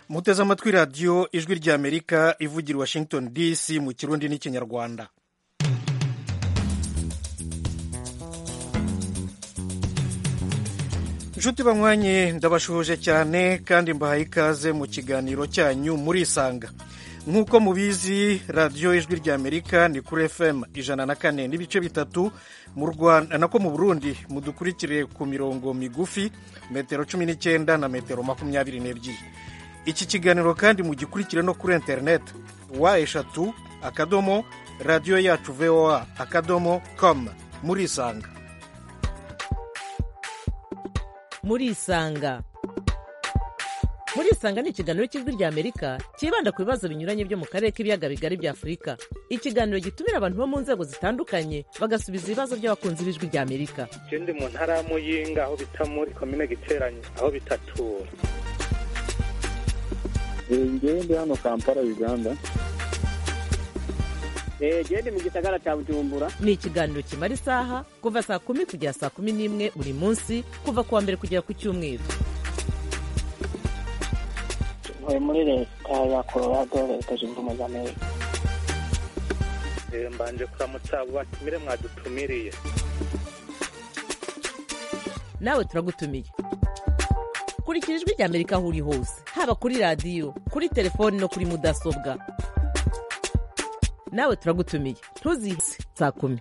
muteze amatwi radiyo ijwi ry'amerika ivugira i washington dc mu kirundi n'ikinyarwanda inshuti banywanye ndabashuhuje cyane kandi mbahaye ikaze mu kiganiro cyanyu murisanga nk'uko mubizi radiyo ijwi ry'amerika ni kuri fm ijana na kane n'ibice bitatu mu rwanda nako mu burundi mudukurikire ku mirongo migufi metero cumi n'icyenda na metero makumyabiri n'ebyiri iki kiganiro kandi mugikurikire no kuri interineti wa eshatu akadomo radiyo yacu voa akadomo com murisanga murisanga murisanga ni ikiganiro cy'ijwi ry'amerika cyibanda ku bibazo binyuranye byo mu karere k'ibiyaga bigari bya afurika ikiganiro gitumira abantu bo mu nzego zitandukanye bagasubiza ibibazo by'abakunzi b'ijwi ry'amerika je ndi mu ntara ya muyinga aho bita muri komine giteranye aho bitatura ngewe ndi hano kampala uganda gende mu gisagara cya bujumbura ni ikiganiro kimara isaha kuva saa kumi kugera saa kumi n'imwe buri munsi kuva ku wa mbere kugera ku cyumweru ntuye muri leta ya colorado leta zunze ubumwe za amerika Eh, mbanje kuramutsa abo batumire mwadutumiriye nawe turagutumiye kurikira ijwi ry'amerika aho uri hose haba kuri radiyo kuri telefoni no kuri mudasobwa nawe turagutumiye ntuzihise saa kumi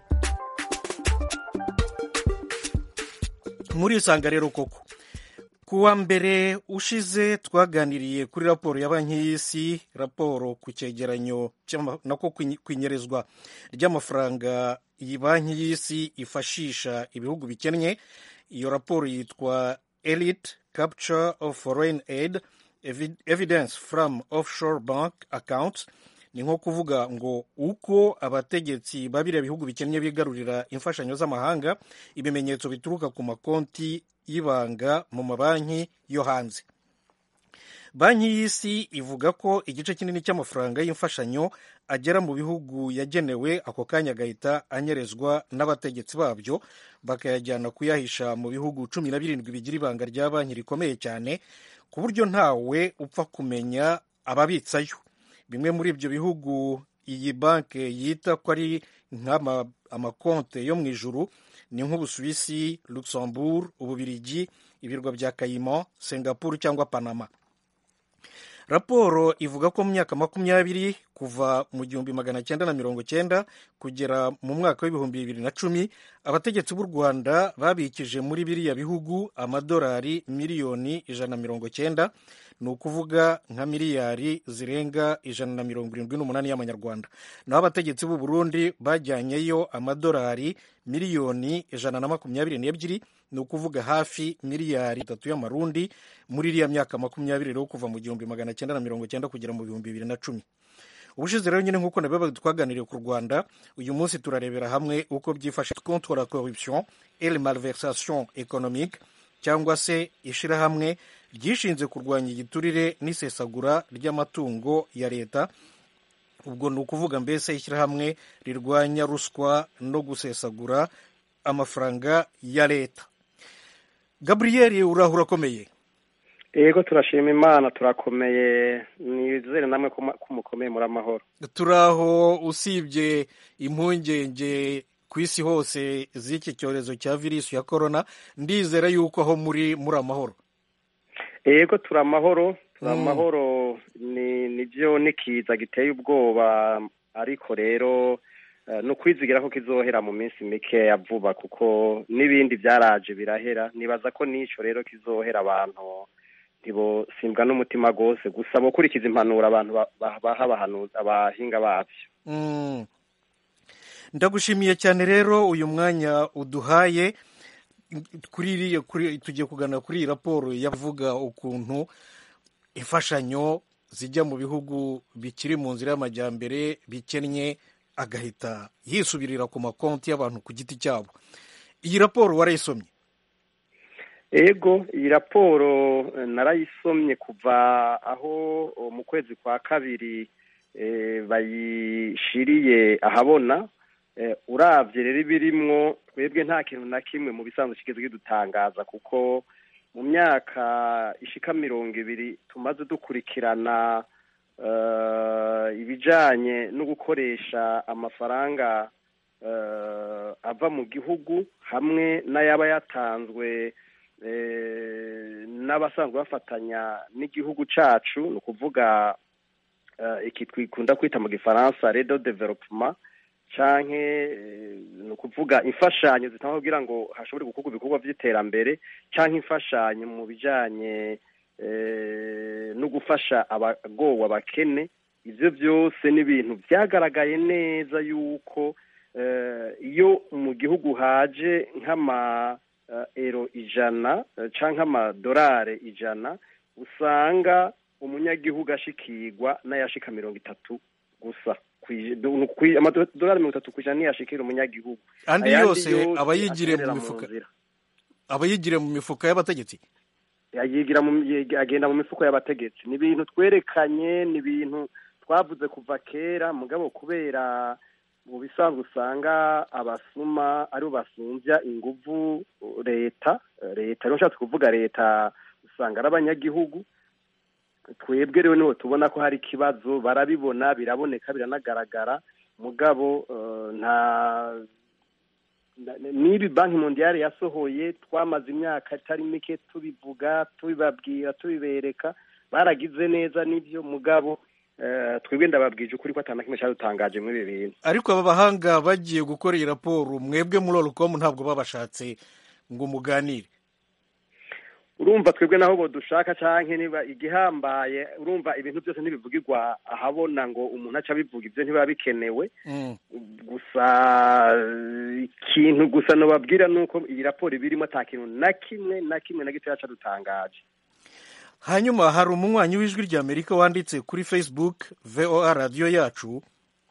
murisanga rero koko ku wa mbere ushize twaganiriye kuri raporo ya banki y'isi raporo ku cyegeranyo cy'ama- nako ku inyerezwa ry'amafaranga iyi banki y'isi ifashisha ibihugu bikennye iyo raporo yitwa elite capture of foreign aid Evi- evidence from offshore bank accounts ni nko kuvuga ngo uko abategetsi babiriya bihugu bikennye bigarurira imfashanyo z'amahanga ibimenyetso bituruka ku makonti y'ibanga mu mabanki yo hanze banki y'isi ivuga ko igice kinini cy'amafaranga y'imfashanyo agera mu bihugu yagenewe ako kanya agahita anyerezwa n'abategetsi babyo bakayajyana kuyahisha mu bihugu cumi na birindwi bigira ibanga rya banki rikomeye cyane ku buryo ntawe upfa kumenya ababitsayo bimwe muri ibyo bihugu iyi banki yita ko ari nk'amakonte yo mu ijuru ni nk'ubusuwisi luxembourg ububirigi ibirwa bya kayimo singapore cyangwa panama raporo ivuga ko mu myaka makumyabiri kuva mu gihumbi magana cyenda na mirongo cyenda kugera mu mwaka w'ibihumbi bibiri na cumi abategetsi b'u rwanda babikije muri biriya bihugu amadolari miliyoni ijana na mirongo cyenda ni ukuvuga nka miliyari zirenga ijana na mirongo irindwi n'umunani y'amanyarwanda naho abategetsi b'u burundi bajyanyeyo amadolari miliyoni ijana na makumyabiri n'ebyiri ni ukuvuga hafi miliyari itatu y'amarundi muri iriya myaka makumyabiri rero kuva mu gihumbi magana cyenda na mirongo cyenda kugera mu bihumbi bibiri na cumi ubushize rero nyine nk'uko nabibaga twaganiriye ku rwanda uyu munsi turarebera hamwe uko byifashe contre la corruption et la malversation économique cyangwa se ishyirahamwe ryishinze kurwanya igiturire n'isesagura ry'amatungo ya leta ubwo ni ukuvuga mbese ishyirahamwe rirwanya ruswa no gusesagura amafaranga ya leta gaburiyeri uraho urakomeye yego turashima imana turakomeye nizere namwe ko ko mukomeye muri amahoro turaho usibye impungenge ku isi hose z'iki cyorezo cya virusi ya korona ndizera yuko aho muri muri amahoro yego turi amahoro turi Mm. amahoro ni nibyo nikiza giteye ubwoba ariko rero eh, ni ukwizigira ko kizohera mu minsi mikeya vuba kuko n'ibindi byaraje birahera nibaza ko n'icyo rero kizohera abantu ntibosimbwa n'umutima rwose gusa gukurikiza impanuro abantu ba- ba- baha abahanuzi abahinga babyo Mm. ndagushimiye cyane rero uyu mwanya uduhaye kuri iriya kuri tugiye kuganira kuri iyi raporo yavuga ukuntu imfashanyo zijya mu bihugu bikiri mu nzira y'amajyambere bikennye agahita yisubirira ku makonti y'abantu ku giti cyabo iyi raporo warayisomye ego iyi raporo eh, narayisomye kuva aho oh, mu kwezi kwa kabiri eh, bayishiriye ahabona eh, uravye rero ibirimwo twebwe nta kintu na kimwe mu bisanzwe kigeze kidutangaza kuko mu myaka ishika mirongo ibiri tumaze dukurikirana eh, ibijanye no gukoresha amafaranga eh, ava mu gihugu hamwe n'ayaba yatanzwe eh, n'abasanzwe bafatanya n'igihugu cacu ni ukuvuga eh, iki twikunda kwita mu gifaransa redo development canke eh, ni ukuvuga imfashanyo zitangwa kugira ngo hashobore gukorwa ibikorwa vy'iterambere canke imfashanyo mu bijanye eh, no gufasha abagowe abakene ivyo byose ni ibintu vyagaragaye neza yuko eh, iyo mu gihugu haje nk'ama eh, ero ijana eh, canke amadorare ijana usanga umunyagihugu ashikirwa n'ayashika mirongo itatu gusa Kwi- du- kwi- amadorari mirongo itatu kw'ijana niyo ashikira umunyagihugu andi Ayandi yose aba yigiriye mu aterera mifuka nzira. aba yigiriye mu mifuka y'abategetsi yigira mu yeg- agenda mu mifuko y'abategetsi ni ibintu twerekanye ni ibintu twavuze kuva kera mugabo kubera mu bisanzwe usanga abasuma aribo basumvya inguvu leta leta rero nshatse kuvuga leta usanga ari abanyagihugu twebwe rero niho tubona ko hari ikibazo barabibona biraboneka biranagaragara mugabo eh, nta na- n'ibi banki mondiale yasohoye twamaze imyaka itari mike tubivuga tubibabwira tubibereka baragize neza n'ibyo mugabo eh, twebwe ndababwije ukuri ko atana kimwe cyadutangaje muri ibi bintu ariko aba bahanga bagiye gukora iyi raporo mwebwe muri orukomu ntabwo babashatse ngo muganire urumva twebwe naho bo dushaka canke niba igihambaye urumva ibintu byose ntibivugirwa ahabona ngo umuntu aca abivuga ibyo ntibiba bikenewe Mm. gusa eh, ikintu gusa nobabwira nuko iyi raporo ibirimo ata kintu na kimwe na kimwe na gitoya cadutangaje hanyuma hari umunywanyi w'ijwi ry'amerika wanditse kuri facebook voa radiyo yacu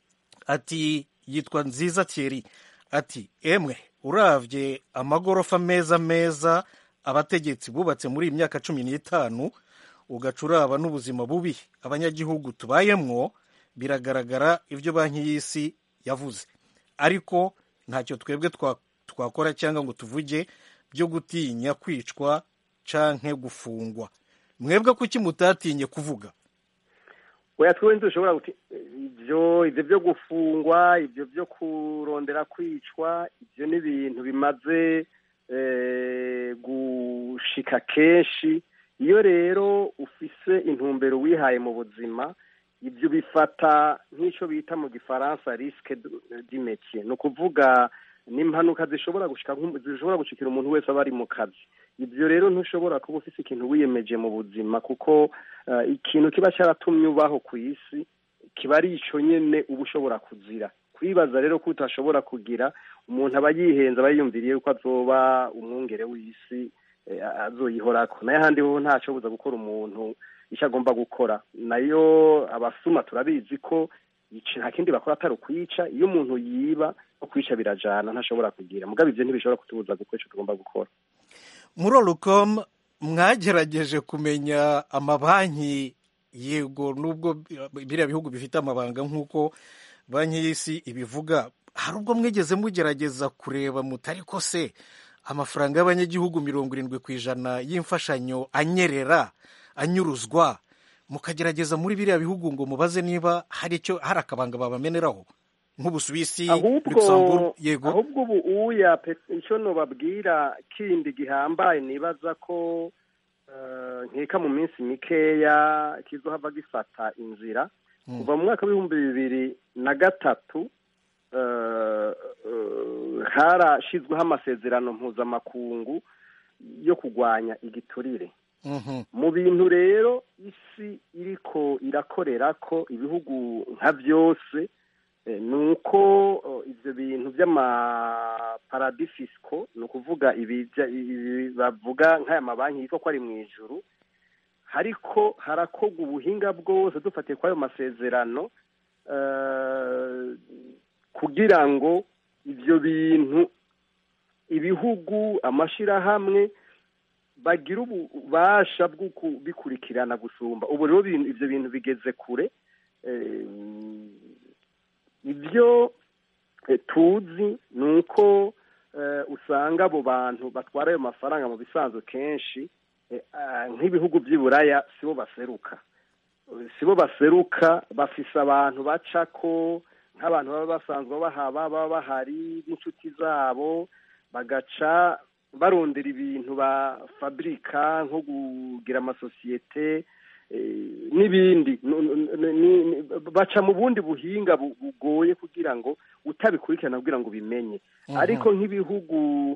ati yitwa nziza thierry ati emwe uravye amagorofa meza meza abategetsi bubatse muri iyi myaka cumi n'itanu ugaca uraba n'ubuzima bubi abanyagihugu tubayemwo biragaragara ibyo banki y'isi yavuze ariko ntacyo twebwe twa- twakora cyangwa ngo tuvuge byo gutinya kwicwa canke gufungwa mwebwe kuki mutatinye kuvuga oya twe ntidushobora guti ibyo ibyo byo gufungwa ibyo byo kurondera kwicwa ibyo ni ibintu bimaze eh, gushika kenshi iyo rero ufise intumbero wihaye mu buzima ibyo bifata nk'icyo bita mu gifaransa risque du métier ni ukuvuga ni impanuka zishobora gushika nk'umu- zishobora gushikira umuntu wese aba ari mu kazi ibyo rero ntushobora kuba ufise ikintu wiyemeje mu buzima kuko eh, ikintu kiba cyaratumye ubaho ku isi kiba ari ico nyene uba ushobora kuzira kwibaza rero ko utashobora kugira umuntu aba yihenze aba yiyumviriye yuko azoba umwungere w'isi eh, azoyihorako nayo ahandi ho ntacobuza gukora umuntu icyo agomba gukora nayo abasuma turabizi ko ici- nta kindi bakora atari ukwica iyo umuntu yiba no kwica birajana ntashobora kugira mugabo ivyo ntibishobora kutubuza gukora ico tugomba gukora muri orukomu mwagerageje kumenya amabanki yego nubwo biriya bihugu bifite amabanga nk'uko banki y'isi ibivuga hari ubwo mwigeze mugerageza kureba mutari ko se amafaranga y'abanyagihugu mirongo irindwi ku ijana y'imfashanyo anyerera anyuruzwa mukagerageza muri biriya bihugu ngo mubaze niba hari icyo hari akabanga babameneraho nk'ubusuwisi ahubwo luxembourg yego ahubwo ubu uya pe- ico nobabwira kindi gihambaye nibaza ko eh, nkeka mu minsi mikeya kizohava gifata inzira kuva mu mwaka w'ibihumbi bibiri na gatatu eh, eh, harashizweho amasezerano mpuzamakungu yo kurwanya igiturire Mhm. mu bintu rero isi iriko irakorera ko ibihugu nka byose eh, ni uko oh, ivyo bintu vy'amaparadifisiko ni ukuvuga ibi vya- ibi bavuga nk'aya mabanki yitwa ko ari mu ijuru hariko harakorwa ubuhinga bwose dufatiye kuri ayo masezerano eh, kugira ngo ivyo bintu ibihugu amashirahamwe bagira ububasha bwo kubikurikirana gusumba ubu rero ibintu- ivyo bintu bigeze kure Eh, ibyo eh, tuzi ni uko eh, usanga abo bantu batwara ayo mafaranga mu bisanzwe kenshi eh, ah, nk'ibihugu by'i buraya sibo baseruka sibo baseruka bafise abantu bacako nk'abantu baba basanzwe bahaba baba bahari n'inshuti zabo bagaca barondera ibintu ba fabrika nko kugira amasosiyete eh, n'ibindi Nu- nu- nu- ni- ni- baca mu bundi buhinga bu- bugoye kugira ngo utabikurikirana kugira ngo ubimenye ariko nk'ibihugu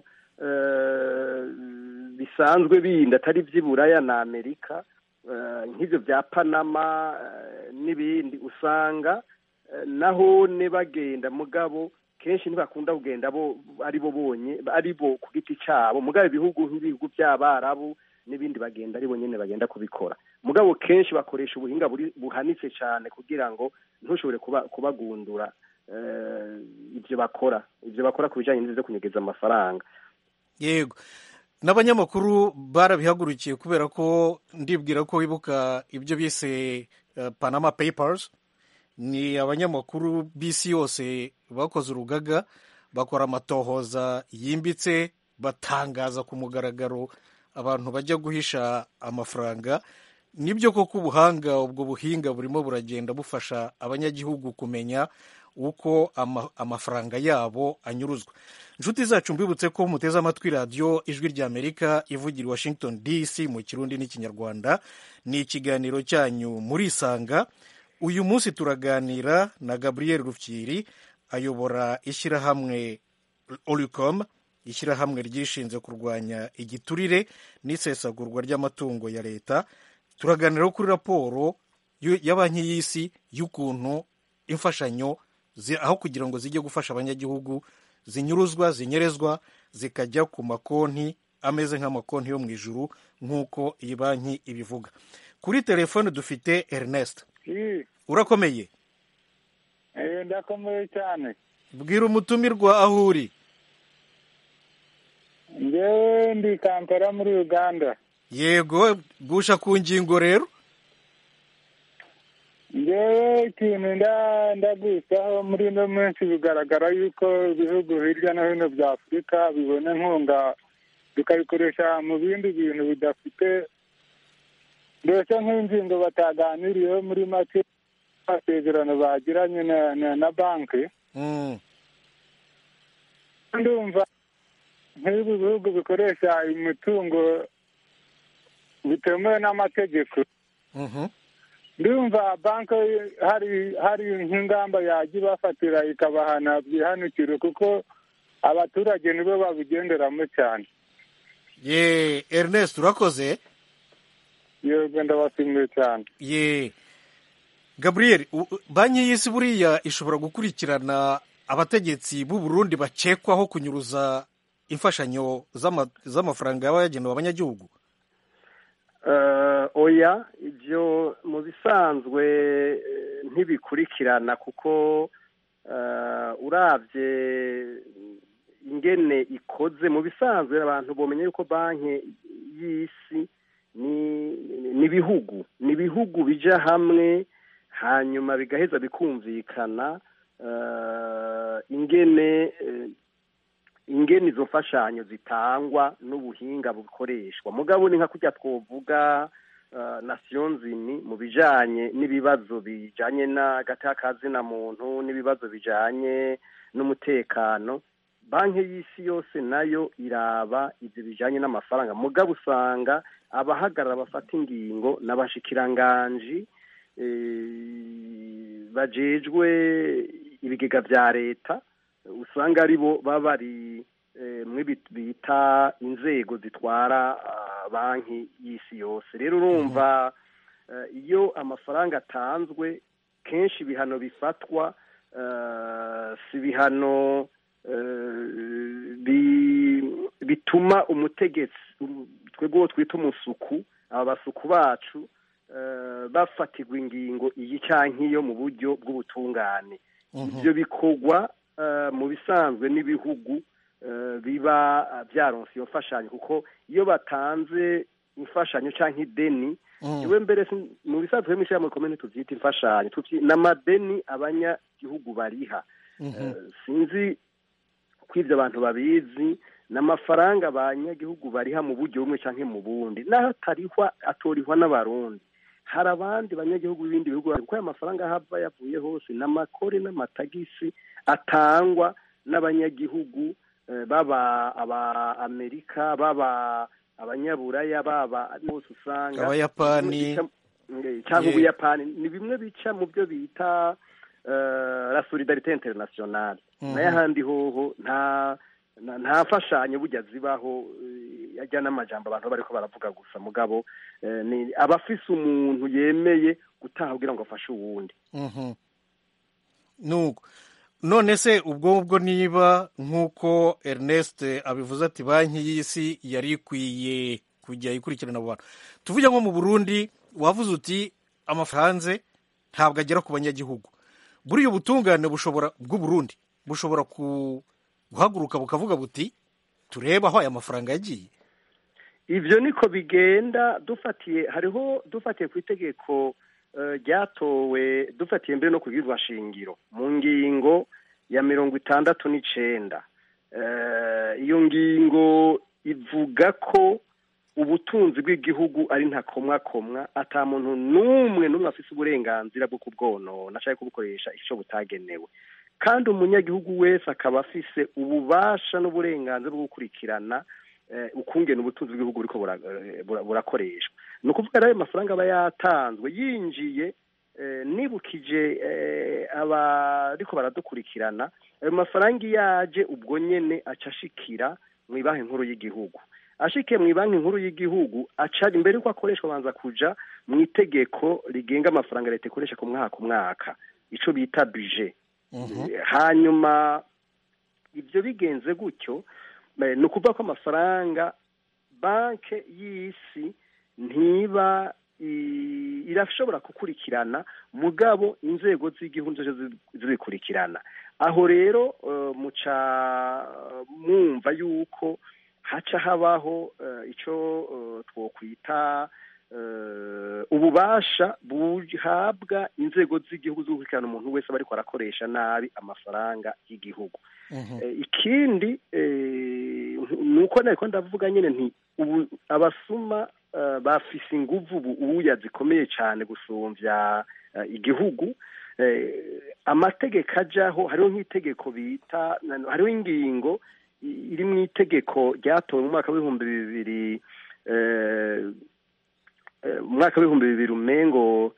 eh, bisanzwe bindi atari iby'i buraya na amerika eh, nk'ibyo bya panama eh, n'ibindi usanga eh, naho ne bagenda mugabo kenshi ntibakunda kugenda bo ari bo bonye ari bo ku giti cyabo mugabo ibihugu nk'ibihugu by'abarabu n'ibindi bagenda ari bo nyine bagenda kubikora mugabo kenshi bakoresha ubuhinga buri- buhanitse cyane kugira ngo ntushobore kuba- kubagundura eh, ibyo bakora ibyo bakora ku bijyanye n'ibyo kunyegeza amafaranga yego n'abanyamakuru barabihagurukiye kubera ko ndibwira ko wibuka ibyo bise eh, panama papers ni abanyamakuru b'isi yose bakoze urugaga bakora amatohoza yimbitse batangaza ku mugaragaro abantu bajya guhisha amafaranga nibyo koko ubuhanga ubwo buhinga burimo buragenda bufasha abanyagihugu kumenya uko ama- amafaranga yabo anyuruzwa inshuti zacu mbibutse ko muteze amatwi radiyo ijwi ry'amerika ivugira i washington dc mu kirundi n'ikinyarwanda ni ikiganiro cyanyu murisanga uyu munsi turaganira na gabriel rufyiri ayobora ishyirahamwe oricom ishyirahamwe ryishinze kurwanya igiturire n'isesagurwa ry'amatungo ya leta turaganira kuri raporo y'u- ya banki y'isi y'ukuntu imfashanyo zi- aho kugira ngo zijye gufasha abanyagihugu zinyuruzwa zinyerezwa zikajya ku makonti ameze nk'amakonti yo mu ijuru nk'uko iyi banki ibivuga kuri telefone dufite ernest Ii, urakomeye eh, ndakomeye cyane bwira umutumirwa aho uri njyewe ndi kampala muri uganda yego gusha ku ngingo rero njyewe ikintu nda- ndagusaho muri ino minsi bigaragara yuko ibihugu hirya no hino bya afurika bibona inkunga bikabikoresha mu bindi bintu bidafite mbese nk'ingingo bataganiriyeho muri make amasezerano bagiranye na, na, na banki Mm, ndumva nk'ibi bihugu bikoresha imitungo bitemewe n'amategeko mhm. ndumva banki hari hari nk'ingamba yajya ibafatira ikabahana byihanukire kuko abaturage nibo babigenderamo cyane ye ernest urakoze yego ndabashimiye cyane ye gabriel u- u- banki y'isi buriya ishobora gukurikirana abategetsi b'u burundi bakekwaho kunyuruza imfashanyo z'ama- z'amafaranga yaba yagenewe abanyagihugu Eh, oya ibyo mu bisanzwe eh, ntibikurikirana kuko eh, urabye ingene ikoze mu bisanzwe abantu bomenya yuko banki y'isi ni ni ibihugu ni ibihugu bija hamwe hanyuma bigaheza bikumvikana eh, ingene eh, ingene izo mfashanyo zitangwa n'ubuhinga bukoreshwa mugabo ni nka kurya twovuga uh, nations Unies mu bijanye n'ibibazo bijanye n'agatakazi na muntu n'ibibazo bijanye n'umutekano banki y'isi yose nayo iraba ivyo bijanye n'amafaranga mugabo usanga abahagarara bafata ingingo n'abashikiranganji eh, bajejwe ibigega vya leta usanga ari bo baba bari eh, mwe bita inzego zitwara ah, banki y'isi yose rero urumva eh, iyo amafaranga atanzwe kenshi ibihano bifatwa eh, si ibihano eh, bi- bituma umutegetsi um, twebwe uwo twita umusuku aba basuku bacu eh, bafatirwa ingingo iyi canke iyo mu buryo bw'ubutungane ibyo bikorwa eh, mu bisanzwe n'ibihugu eh, biba eh, byaronse iyo mfashanyo kuko iyo batanze imfashanyo cyangwa ideni Mm. iwe mbere sin- mu bisanzwe mu ishyirahamwe komene tuvyita imfashanyo tuvyi- n'amadeni abanyagihugu bariha Mhm. Eh, sinzi ko ibyo abantu babizi ni amafaranga abanyagihugu bariha mu buryo bumwe cyangwa mu bundi naho atarihwa atorihwa n'abarundi hari abandi banyagihugu b'ibindi bihugu kuko aya mafaranga hava yavuye hose ni amakore n'amatagisi atangwa n'abanyagihugu eh, baba aba amerika baba abanyaburaya baba bose usanga Abayapani. Eh, cyangwa Yeah. ubuyapani ni bimwe bica mu byo bita eh, la solidarite internationale Mhm. nayo ahandi hoho nta nta- nta mfashanyo burya zibaho eh, ajya n'amajambo abantu bariko baravuga gusa mugabo eh, ni abafise umuntu yemeye gutaha kugira ngo afashe uwundi Mhm. nuko none se ubwo ngubwo niba nk'uko ernest abivuze ati banki y'isi yari ikwiye kujya ikurikirana abo bantu tuvuge nko mu burundi wavuze uti amafaranga hanze ntabwo agera ku banyagihugu buriya ubutungane bushobora bw'uburundi bushobora ku- guhaguruka bukavuga buti turebe aho aya mafaranga yagiye ivyo niko bigenda dufatiye hariho dufatiye ku itegeko eh, ryatowe dufatiye mbere no ku bwirwa shingiro mu ngingo ya mirongo itandatu n'icenda Eh, iyo ngingo ivuga ko ubutunzi bw'igihugu ari ntakomwakomwa ata muntu n'umwe n'umwe afise uburenganzira bwo kubwonona canke kubukoresha ico butagenewe kandi umunyagihugu wese akaba afise ububasha n'uburenganzira bwo gukurikirana eh, ukungena ubutunzi bw'igihugu buriko bura- eh, bura- burakoreshwa ni ukuvuga rero ayo mafaranga aba yatanzwe yinjiye eh, nibukije eh, abariko baradukurikirana ayo mafaranga iyo aje ubwo nyene aca ashikira mu ibanki nkuru y'igihugu ashikiye mu ibanki nkuru y'igihugu aca imbere yuko akoreshwa abanza kuja mu itegeko rigenga amafaranga leta ikoresha ku mwaka ku mwaka ico bita budget hanyuma ibyo bigenze gutyo eh, ni ukuvuga ko amafaranga banki y'isi ntiba i- irashobora gukurikirana mugabo inzego z'igihugu zozo zi- zibikurikirana aho rero eh, muca mwumva yuko haca habaho eh, ico eh, twokwita eh, ububasha buhabwa inzego z'igihugu zo gukurikirana umuntu wese aba ariko arakoresha nabi amafaranga y'igihugu Eh, ikindi eh, ni uko nariko ndavuga nyine nti ubu abasuma eh, bafise inguvu ubu uya zikomeye cyane gusumvya eh, igihugu Eh, amategeko ajaho hariho nk'itegeko bita hariho ingingo i- iri mu itegeko ryatowe mu mwaka w'ibihumbi bibiri eh, eh, mu mwaka w'ibihumbi bibiri umengo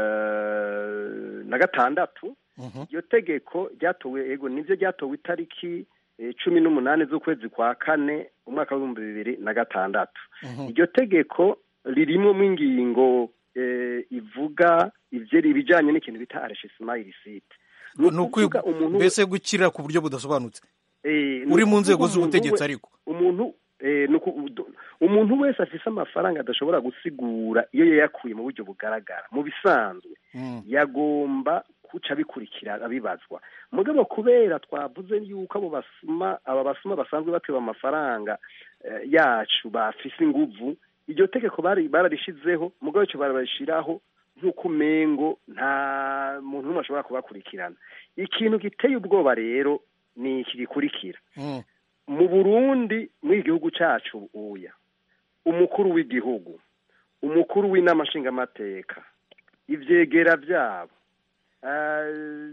eh, na gatandatu iryo tegeko ryatowe ego nivyo ryatowe itariki eh, cumi n'umunani z'ukwezi kwa kane umwaka w'ibihumbi bibiri na gatandatu iryo tegeko ririmwo mu ingingo eh, ivuga ivyo ibijanye n'ikintu bita arrangement illicite ni ukuvuga mbese gukira ku buryo budasobanutse Eh, ni uri mu ukuvuga nzego umuntu z'ubutegetsi we- ariko umuntu eh, ni uku- udu- umuntu wese afise amafaranga adashobora gusigura iyo yayakuye mu buryo bugaragara mu bisanzwe Mm. yagomba kuca bikurikira abibazwa mugabo kubera twavuze yuko abo basuma aba basuma basanzwe bateba amafaranga eh, yacu bafise inguvu iryo tegeko bari bararishizeho mugabo ico barabashiraho nk'uko umengo nta muntu n'umwe ashobora kubakurikirana ikintu giteye ubwoba rero ni iki gikurikira Mm. mu burundi muri igihugu cacu uya umukuru w'igihugu umukuru w'inama nshingamateka ivyegera vyabo eh,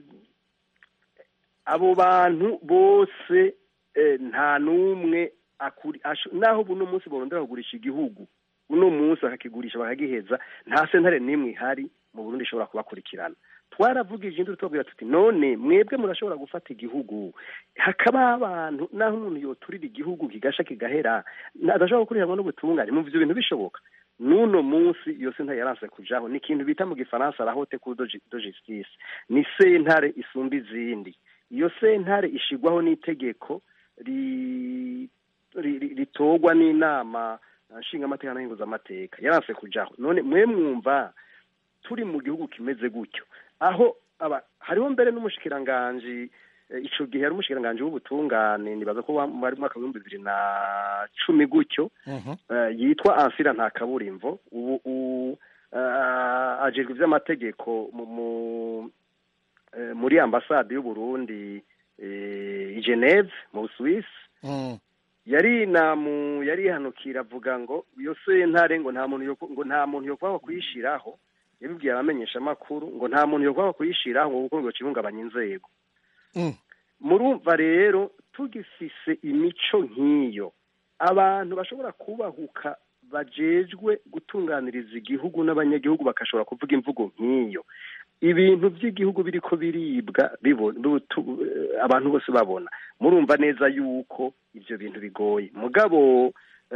abo bantu bose eh, nta n'umwe akuri asho- naho buno munsi borondera kugurisha igihugu uno munsi bakakigurisha bakagiheza nta sentare n'imwe ihari mu burundi ishobora kubakurikirana twaravugije induru tubabwira tuti none mwebwe murashobora gufata igihugu hakaba abantu naho umuntu yoturira igihugu kigasha kigahera na- adashobora gukurikiranwa n'ubutungane mumva ivyo bintu bishoboka n'uno munsi iyo sentare yaranse kujaho ni ikintu bita mu gifaransa la haute cour de ju- de justice ni sentare isumba izindi iyo sentare ishigwaho n'itegeko ri- ri- ri- ritorwa n'inama nshingamateka n'ahinguzamateka yaranse kujaho none mwe mwumva turi mu gihugu kimeze gutyo aho aba hariho mbere n'umushikiranganji eh, ico gihe yari umushikiranganji w'ubutungane nibaza ko wa- wari mu mwaka w'ibihumbi bibiri na cumi gutyo Mhm. eh, yitwa ansira nta kaburimbo ubu u- eh, ajejwe ivy'amategeko mu mu- eh, muri ambasade y'uburundi eh, i geneve mu busuwisi Mm. yari namu yari yihanukira avuga ngo iyo sentare ngo nta muntu yo ngo nta muntu yo kwaba kuyishiraho yabibwiye abamenyesha amakuru ngo nta muntu yo kwaba kuyishiraho ngo kuko ngo kibungabanya inzego Mm. murumva rero tugifise imico nk'iyo abantu bashobora kubahuka bajejwe gutunganiriza igihugu n'abanyagihugu bagashobora kuvuga imvugo nk'iyo ibintu by'igihugu biriko biribwa bibo- bibutu- eh, abantu bose babona murumva neza yuko ibyo bintu bigoye mugabo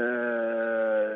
eh,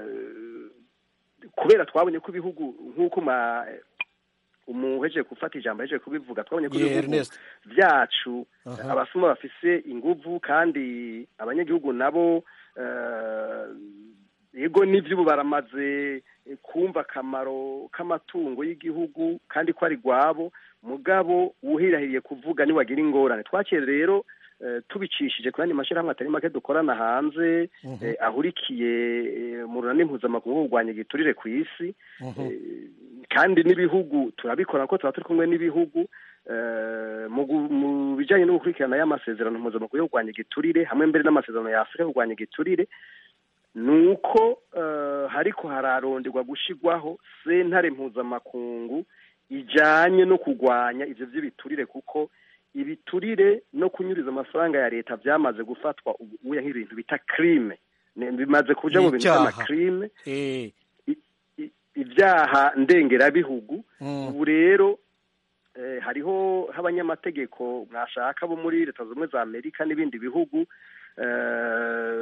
kubera twabonye ko ibihugu nk'uko ma umuhejeje gufata ijambo ahejeje kubivuga twabonye ko Yeah, ibihugu Ernest. byacu Aha. abasuma bafise inguvu kandi abanyagihugu nabo eh, yego n'ivyo ubu baramaze eh, kumva akamaro k'amatungo y'igihugu kandi ko ari gwabo mugabo uwuhirahiriye kuvuga niwagira ingorane twakire rero eh, tubicishije ku yandi mashyirahamwe atari make dukorana hanze eh, ahurikiye eh, mu runani mpuzamakungu wo kurwanya igiturire ku isi Eh, kandi n'ibihugu turabikora ko tuba turi kumwe n'ibihugu eh, mu gu- mu bijyanye no gukurikirana y'amasezerano mpuzamakungu yo kurwanya igiturire hamwe mbere n'amasezerano ya afurika yo kurwanya igiturire ni uko eh, hariko hararonderwa gushigwaho sentare mpuzamakungu ijanye no kurwanya ivyo vy'ibiturire kuko ibiturire no kunyuriza amafaranga ya leta vyamaze gufatwa ubu uya nk'ibintu bita crime Ne- bimaze kuja mu Ni bintu icyaha. vy'amacrime Eh, i- ibyaha ndengerabihugu mm. ubu rero eh, hariho nk'abanyamategeko mwashaka bo muri leta zunze ubumwe za amerika n'ibindi bihugu eh,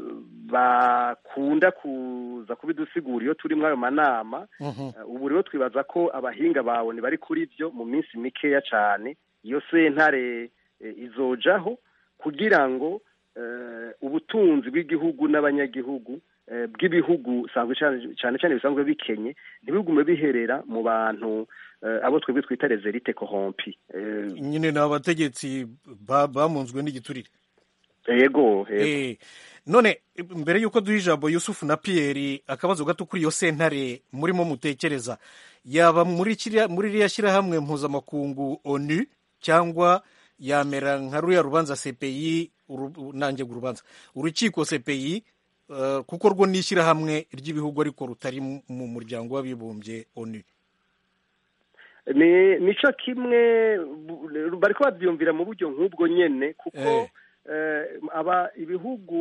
bakunda kuza kubidusigura iyo turi muri ayo manama Mhm. Eh, ubu rero twibaza ko abahinga bawe bari kuri byo mu minsi mikeya cyane iyo sentare eh, izojaho kugira ngo eh, ubutunzi bw'igihugu n'abanyagihugu eh, bw'ibihugu sanzwe cyane cyane cyane bisanzwe bikenye ntibigume biherera mu bantu eh, abo twebwe twita rezerite kohompi Eh, nyine ni abategetsi ba- bamunzwe n'igiturire yego yego Eh, none mbere y'uko duha ijambo yusufu na piyeri akabazo gato kuri iyo sentare murimo mutekereza yaba muri kiriya muri ririya shyirahamwe mpuzamakungu onu cyangwa yamera nka ruriya rubanza cpi uru- nanjye ngo urubanza urukiko cpi eh, kuko rwo ni ishyirahamwe ry'ibihugu ariko rutari mu mu muryango w'abibumbye onu ni nico kimwe bu- bariko bavyumvira mu buryo nk'ubwo nyene kuko eh, aba ibihugu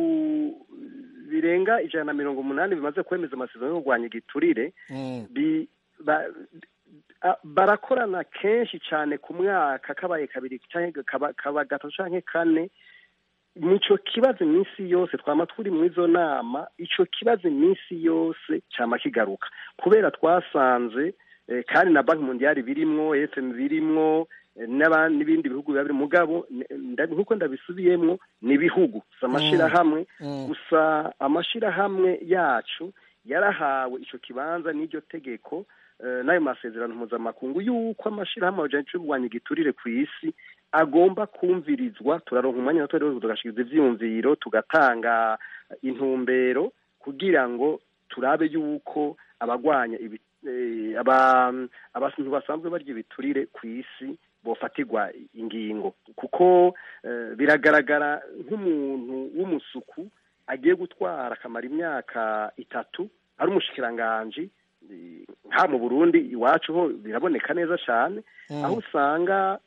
birenga ijana na mirongo umunani bimaze kwemeza amasezerano yo kurwanya igiturire Mm, bi- ba- a- barakorana kenshi cyane ku mwaka kabaye kabiri canke kaba kaba gatatu canke kane nico kibazo iminsi yose twama turi mu izo nama ico kibazo iminsi yose cama kigaruka kubera twasanze eh, kandi na banki mondiale birimwo fm birimwo eh, n'aba- n'ibindi bihugu biba biri mugabo n- nda- nk'uko ndabisubiyemwo ni ibihugu si amashirahamwe mm. gusa amashirahamwe yacu yarahawe ico kibanza n'iryo tegeko eh, n'ayo masezerano mpuzamakungu yuko amashirahamwe ajanye kurwanya igiturire ku isi agomba kumvirizwa turaronka umwanya nato rero tugashikiriza ivyiyumviro tugatanga intumbero kugira ngo turabe yuko abagwanya ibi eh, aba abantu basanzwe barya ibiturire ku isi bofatirwa ingingo kuko eh, biragaragara nk'umuntu w'umusuku agiye gutwara akamara imyaka itatu ari umushikiranganji eh, nka mu Burundi iwacu ho biraboneka neza cyane Mm. aho usanga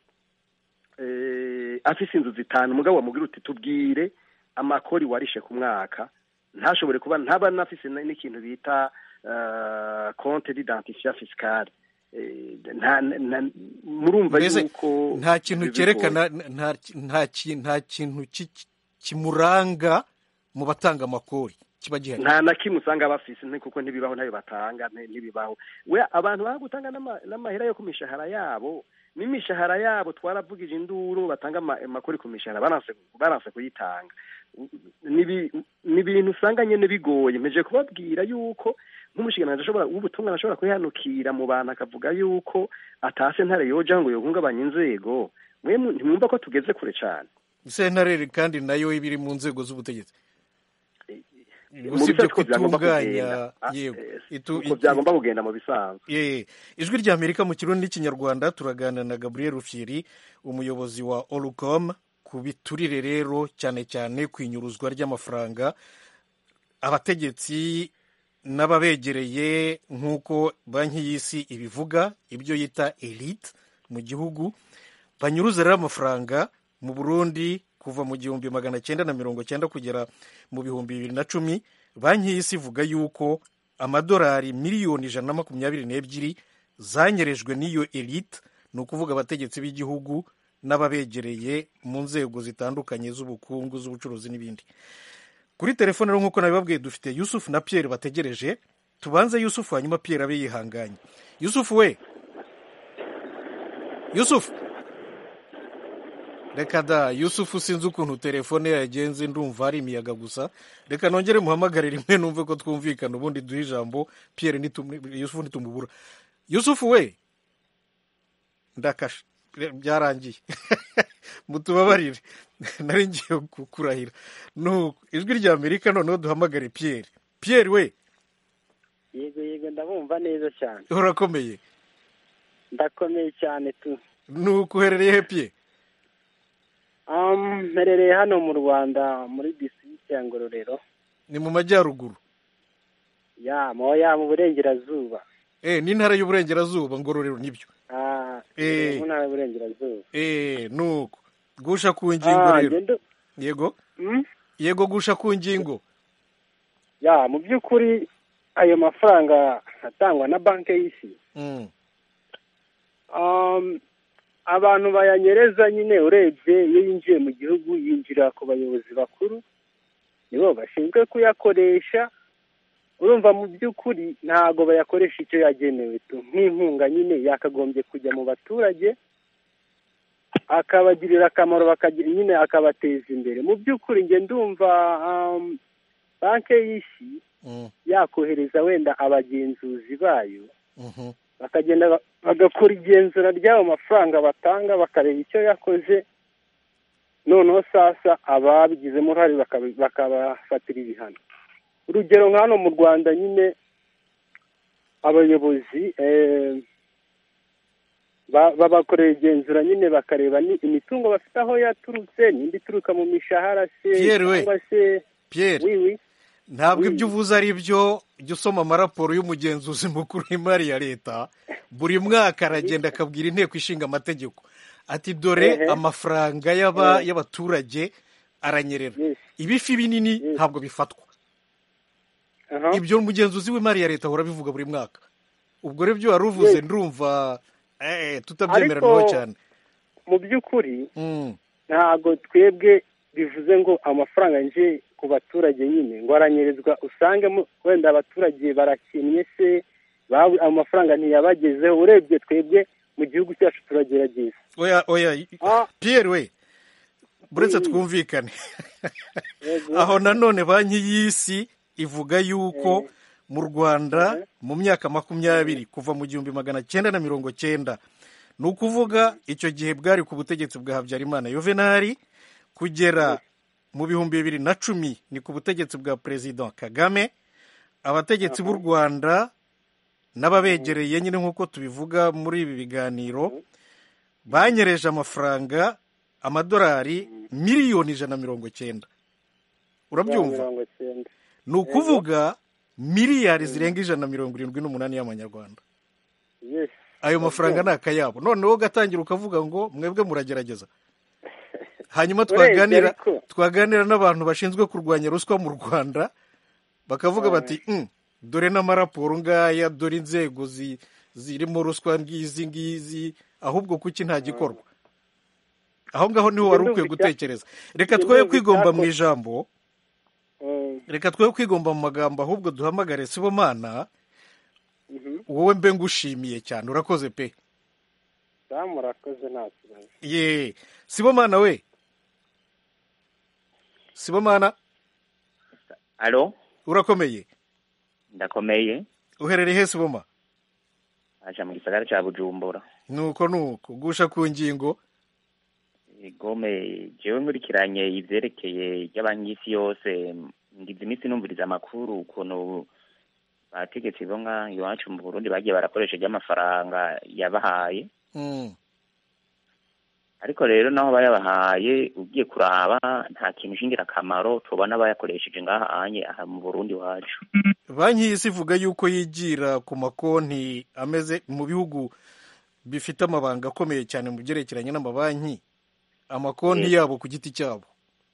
eh, afise inzu zitanu umugabo wamubwira uti tubwire amakori warishe ku mwaka ntashobore kuba ntaba nafise n- n'ikintu bita uh, compte d'identifiant fiscal Eh, nta nta- murumva Mbese yuko nta kintu bigoye. cyerekana nta nta ki- nta kintu ki- kimuranga mu batanga amakori kiba gihari nta na kimwe usanga bafise nti kuko ntibibaho ntayo batanga nti- ntibibaho we abantu baba gutanga n'ama- n'amahera yo ku mishahara yabo n'imishahara yabo twaravugije induru batanga ama- amakori ku mishahara baranse baranse kuyitanga Nibi- ni ibintu usanga nyene bigoye mpeje kubabwira yuko nk'umushikiranganji ashobora w'ubutungane ashobora kwihanukira mu bantu akavuga yuko atase ntare yoja ngo yohungabanya inzego mwe mu- ntimwumva ko tugeze kure cane sentare kandi nayo iba iri mu nzego z'ubutegetsi mu usibye bisanzwe uko byagomba kutunganya kugenda. Ah, yego eh, itu- uko byagomba kugenda mu bisanzwe Eh, ijwi ry'amerika mu kirundi n'ikinyarwanda turaganira na gabriel rufyiri umuyobozi wa orucom ku biturire rero cyane cyane ku inyuruzwa ry'amafaranga abategetsi n'ababegereye nk'uko banki y'isi ibivuga ibyo yita elite mu gihugu banyuruza rero amafaranga mu burundi kuva mu gihumbi magana cyenda na mirongo cyenda kugera mu bihumbi bibiri na cumi banki y'isi ivuga yuko amadolari miliyoni ijana na makumyabiri n'ebyiri zanyerejwe n'iyo elite ni ukuvuga abategetsi b'igihugu n'ababegereye mu nzego zitandukanye z'ubukungu z'ubucuruzi n'ibindi kuri telefone rero nk'uko nabibabwiye dufite yusufu na pierre bategereje tubanze yusufu hanyuma pierre abe yihanganye yusufu we yusufu reka da yusufu sinzi ukuntu telefone ye yagenze ndumva ari imiyaga gusa reka nongere muhamagare rimwe numve ko twumvikana ubundi duhe ijambo pierre nitum- yusufu nitumubura yusufu we ndakashe byarangiye mutubabarire nari ngiye ku- kurahira nuko ijwi rya amerika noneho duhamagare pierre pierre we yego yego ndabumva neza cyane urakomeye ndakomeye cyane tu nuko uherereye he pierre Um, mperereye hano mu rwanda muri district ya ngororero ni mu majyaruguru ya moya mu burengerazuba eh n'intara y'uburengerazuba ngororero nibyo Ah, Eh. mu ntara y'uburengerazuba eh nuko gusha ku ngingo Ah, rero ngendo yego Hmm? yego gusha ku ngingo ya mu by'ukuri ayo mafaranga atangwa na banki y'isi Mm, um, abantu bayanyereza nyine urebye iyo yinjiye mu gihugu yinjira ku bayobozi bakuru nibo bashinzwe kuyakoresha urumva mu by'ukuri ntabwo bayakoresha icyo yagenewe tu nk'inkunga nyine yakagombye kujya mu baturage akabagirira akamaro bakagira nyine akabateza imbere mu by'ukuri njye ndumva um, banki y'isi mm, yakohereza wenda abagenzuzi bayo mhm. bakagenda ba- bagakora igenzura ry'ayo mafaranga batanga bakareba icyo yakoze noneho sasa ababigizemo uruhare bakabi- bakabafatira ibihano urugero nka hano mu rwanda nyine abayobozi eh, ba- babakorera igenzura nyine bakareba ni imitungo bafite aho yaturutse nimba ituruka mu mishahara se Pierre we. cyangwa se pierre wiwi ntabwo Oui. ibyo uvuze ari byo jya usoma amaraporo y'umugenzuzi mukuru w'imari ya leta buri mwaka aragenda akabwira inteko ishinga amategeko ati dore Ehe. amafaranga y'aba- Eh. y'abaturage aranyerera Yes. ibifi binini Yes. ntabwo bifatwa aha ibyo umugenzuzi w'imari ya leta ahora abivuga buri mwaka ubwo rero ibyo wari uvuze Yes. ndumva eh, tutabyemeranaho Ariko- cyane mu by'ukuri Mm, ntabwo twebwe bivuze ngo amafaranga yinjiye ku baturage nyine ngo aranyerezwa usange mu- wenda abaturage barakinnye se babu- amafaranga ntiyabagezeho urebye twebwe mu gihugu cyacu turagerageza oya oya Ah. pierre we buretse Oui. twumvikane Yego. aho nanone banki y'isi ivuga yuko Eh. mu rwanda Mhm. mu myaka makumyabiri kuva mu gihumbi magana cyenda na mirongo cyenda ni ukuvuga icyo gihe bwari ku butegetsi bwa habyarimana yuvenali kugera mu bihumbi bibiri na cumi ni ku butegetsi bwa perezida kagame abategetsi b'u rwanda n'ababegereye nyine nk'uko tubivuga muri ibi biganiro banyereje amafaranga amadolari miliyoni ijana na mirongo cyenda urabyumva mirongo icyenda ni ukuvuga miliyari zirenga ijana na mirongo irindwi n'umunani y'amanyarwanda yes ayo mafaranga ni akayabo noneho ugatangira ukavuga ngo mwebwe muragerageza hanyuma Urebye twaganira ariko- twaganira n'abantu bashinzwe kurwanya ruswa mu rwanda bakavuga bati "Mm, dore n'amaraporo ngaya dore inzego zi- zirimo ruswa ngizi ngizi ahubwo kuki nta gikorwa aho ngaho niho wari ukwiye gutekereza reka twoye kwigomba mu ijambo Mm, reka twoye kwigomba mu magambo ahubwo duhamagare sibomana mhm. wowe mbe ngushimiye cyane urakoze pe Sa murakoze nta kibazo ye sibomana we sibomana alo urakomeye ndakomeye uherereye he siboma aja mu gisagara ca bujumbura nuko nuko gusha ku ngingo gome jewe nkurikiranye ivyerekeye ry'abanki y'isi yose ngize iminsi numviriza amakuru ukuntu bategetsi bo nka iwacu mu burundi bagiye barakoresha ry'amafaranga yabahaye Mm, ariko rero naho bayabahaye ugiye kuraba nta kintu cy'ingirakamaro tubona bayakoresheje ngaha anye aha mu burundi wacu banki y'isi ivuga yuko yigira ku makonti ameze mu bihugu bifite amabanga akomeye cyane mu byerekeranye n'amabanki amakonti Yego. yabo ku giti cyabo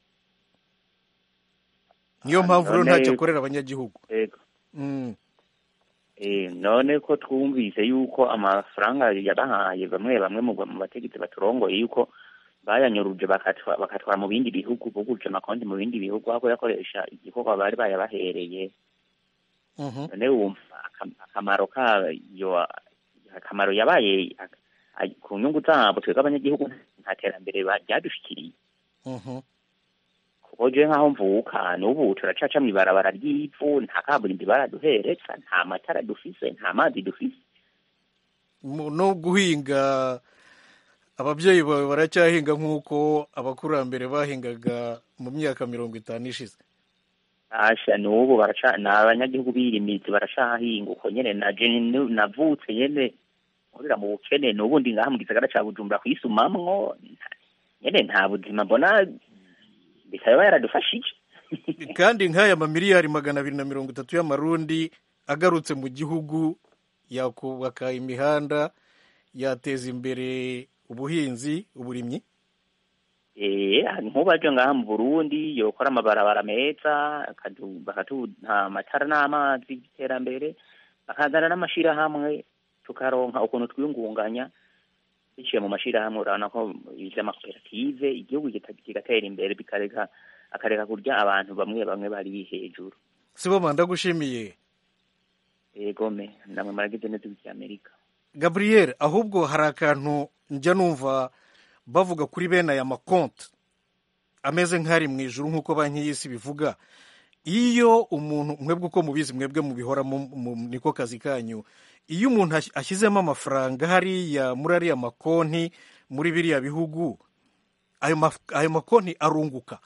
niyo Ah, mpamvu rero none- ntacyo akorera abanyagihugu Yego. Mm. Eh, none ko twumvise yuko amafaranga yabahaye bamwe bamwe mu mu bategetsi baturongoye yuko bayanyuruje bakatwa- bakatwara mu bindi bihugu buguje amakonti mu bindi bihugu aho kuyakoresha igikorwa bari bayabahereye Mhm. none wumva akam- akamaro kayo akamaro yabaye ak- ay- ku nyungu zabo twebwe abanyagihugu nta terambere ba- ryadushikiriye Mhm. kuko je nk'aho mvuka n'ubu turacaca mw'ibarabara ry'ivu nta kaburimbi baraduhereza nta matara dufise nta mazi dufise Mu- no guhinga ababyeyi bawe baracyahinga nk'uko abakurambere bahingaga mu myaka mirongo itanu ishize asha n'ubu baraca ni abanyagihugu birimizi baracahinga uko nyene naje nu- navutse nyene nkurira mu bukene n'ubu ndi ngaha mu gisagara ca bujumbura kwisumamwo nta- nyene nta buzima mbona bisaba yaradufashije kandi nk'aya mamiliyari magana abiri na mirongo itatu y'amarundi agarutse mu gihugu yakubaka imihanda yateza imbere ubuhinzi uburimyi eh nk'ubu aje ngaha mu burundi yokora amabarabara meza akadu- bakatuha amatara n'amazi y'iterambere bakazana n'amashirahamwe tukaronka ukuntu twiyungunganya biciye mu mashirahamwe urabona ko ivy'amakoperative igihugu kita- kigatera imbere bikareka akareka kurya abantu bamwe bamwe bari hejuru siboma ndagushimiye egome namwe maragize neza ivy'amerika gabriel ahubwo hari akantu njya numva bavuga kuri bene aya makonti ameze nk'ari mu ijuru nk'uko banki y'isi bivuga iyo umuntu mwebwe uko mubizi mwebwe mubihoramo mu- niko kazi kanyu iyo umuntu ash- ashyizemo amafaranga hariya muri ariya makonti muri biriya bihugu ayo maf- ayo makonti arunguka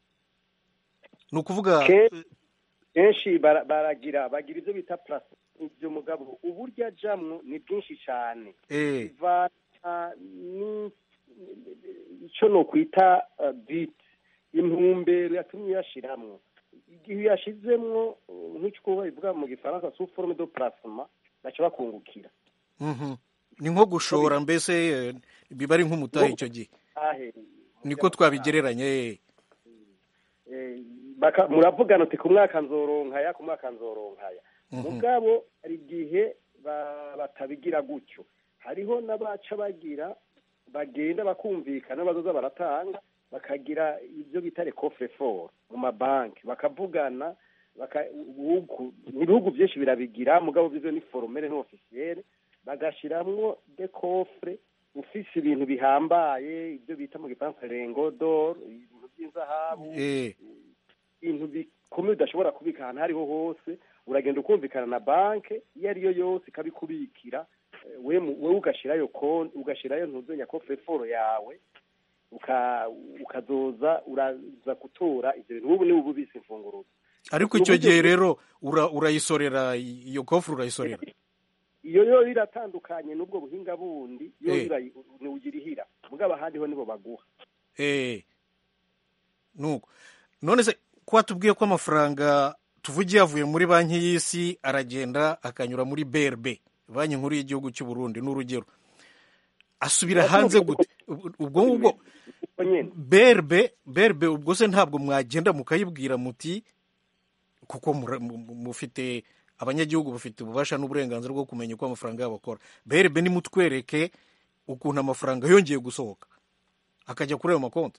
ni ukuvuga Ke- kenshi bara- baragira bagira ibyo bita purasi ibyo mugabo uburyo ajamwo ni bwinshi cyane eh, bivana ni icyo nokwita uh, bit intumbero yatumye uyashiramwo igihe uyashizemwo uh, nk'icyo bivuga mu gifaransa sous forme de placement baca bakungukira mhm. ni nko gushora mbese eh, biba ari nk'umutahe icyo gihe ahe niko twabigereranya eh. Eh, baka- muravugana uti ku mwaka nzoronkaya ku mwaka nzoronkaya Mhm. mugabo hari igihe ba- batabigira gutyo hariho n'abaca bagira bagenda bakumvikana bazoza baratanga bakagira ibyo bita recofre fort mu mabanki bakavugana baka- ubu- ibihugu byinshi birabigira mugabo byo ni formere no officiel bagashiramwo de coffre ufise ibintu bihambaye ibyo bita mu gifaransa rengo d'or ibintu by'inzahabu Eh, ibintu bikomeye udashobora kubika ahantu aho ariho hose uragenda ukumvikana na banki iyo ariyo yose ikabikubikira eh, we mu- wewe ugashirayo konti ugashirayo ntuzenya kofre foro yawe uka- ukazoza uraza gutora ivyo bintu ubu ni ubu bise imfunguruzo ariko icyo gihe rero ura- urayisorera iyo kofuru urayisorera iyo yo iratandukanye n'ubwo buhinga bundi yo Eh. irayi- ntiwugirihira mugabo ahandi ho nibo baguha Eh, nuko none se ko watubwiye ko amafaranga tuvugiye avuye muri banki y'isi aragenda akanyura muri brb banki nkuru y'igihugu cy'u Burundi n'urugero asubira hanze gute ubwo ngubwo uko nyene brb brb ubwo se ntabwo mwagenda mukayibwira muti kuko mura- mu- mu- mufite abanyagihugu bafite ububasha n'uburenganzira bwo kumenya uko amafaranga yabo akora brb nimutwereke ukuntu amafaranga yongeye gusohoka akajya kuri ayo makonti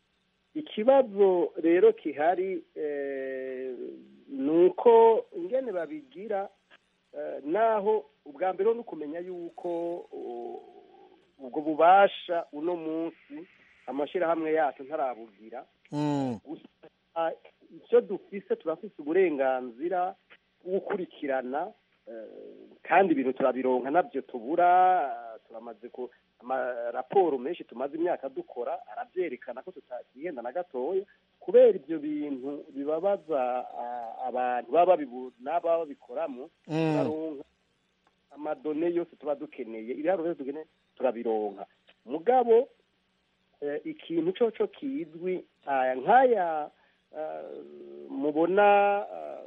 ikibazo rero kihari eh, ni uko ingene babigira eh, naho ubwa mbere ni ukumenya yuko uh, ubwo bubasha uno munsi amashyirahamwe yacu ntarabugira Mm, gusa icyo dufise turafise uburenganzira bwo gukurikirana eh, kandi ibintu turabironka nabyo tubura eh, turamaze ku amaraporo menshi tumaze imyaka dukora arabyerekana ko tutakigenda na gatoya kubera ibyo bintu bibabaza ah, abantu baba babibu n'ababa babikoramo mm. turaronka amadone yose tuba dukeneye ibiharuro byose dukeneye turabironka mugabo eh, ikintu coco kizwi aya nk'aya eh, mubona eh,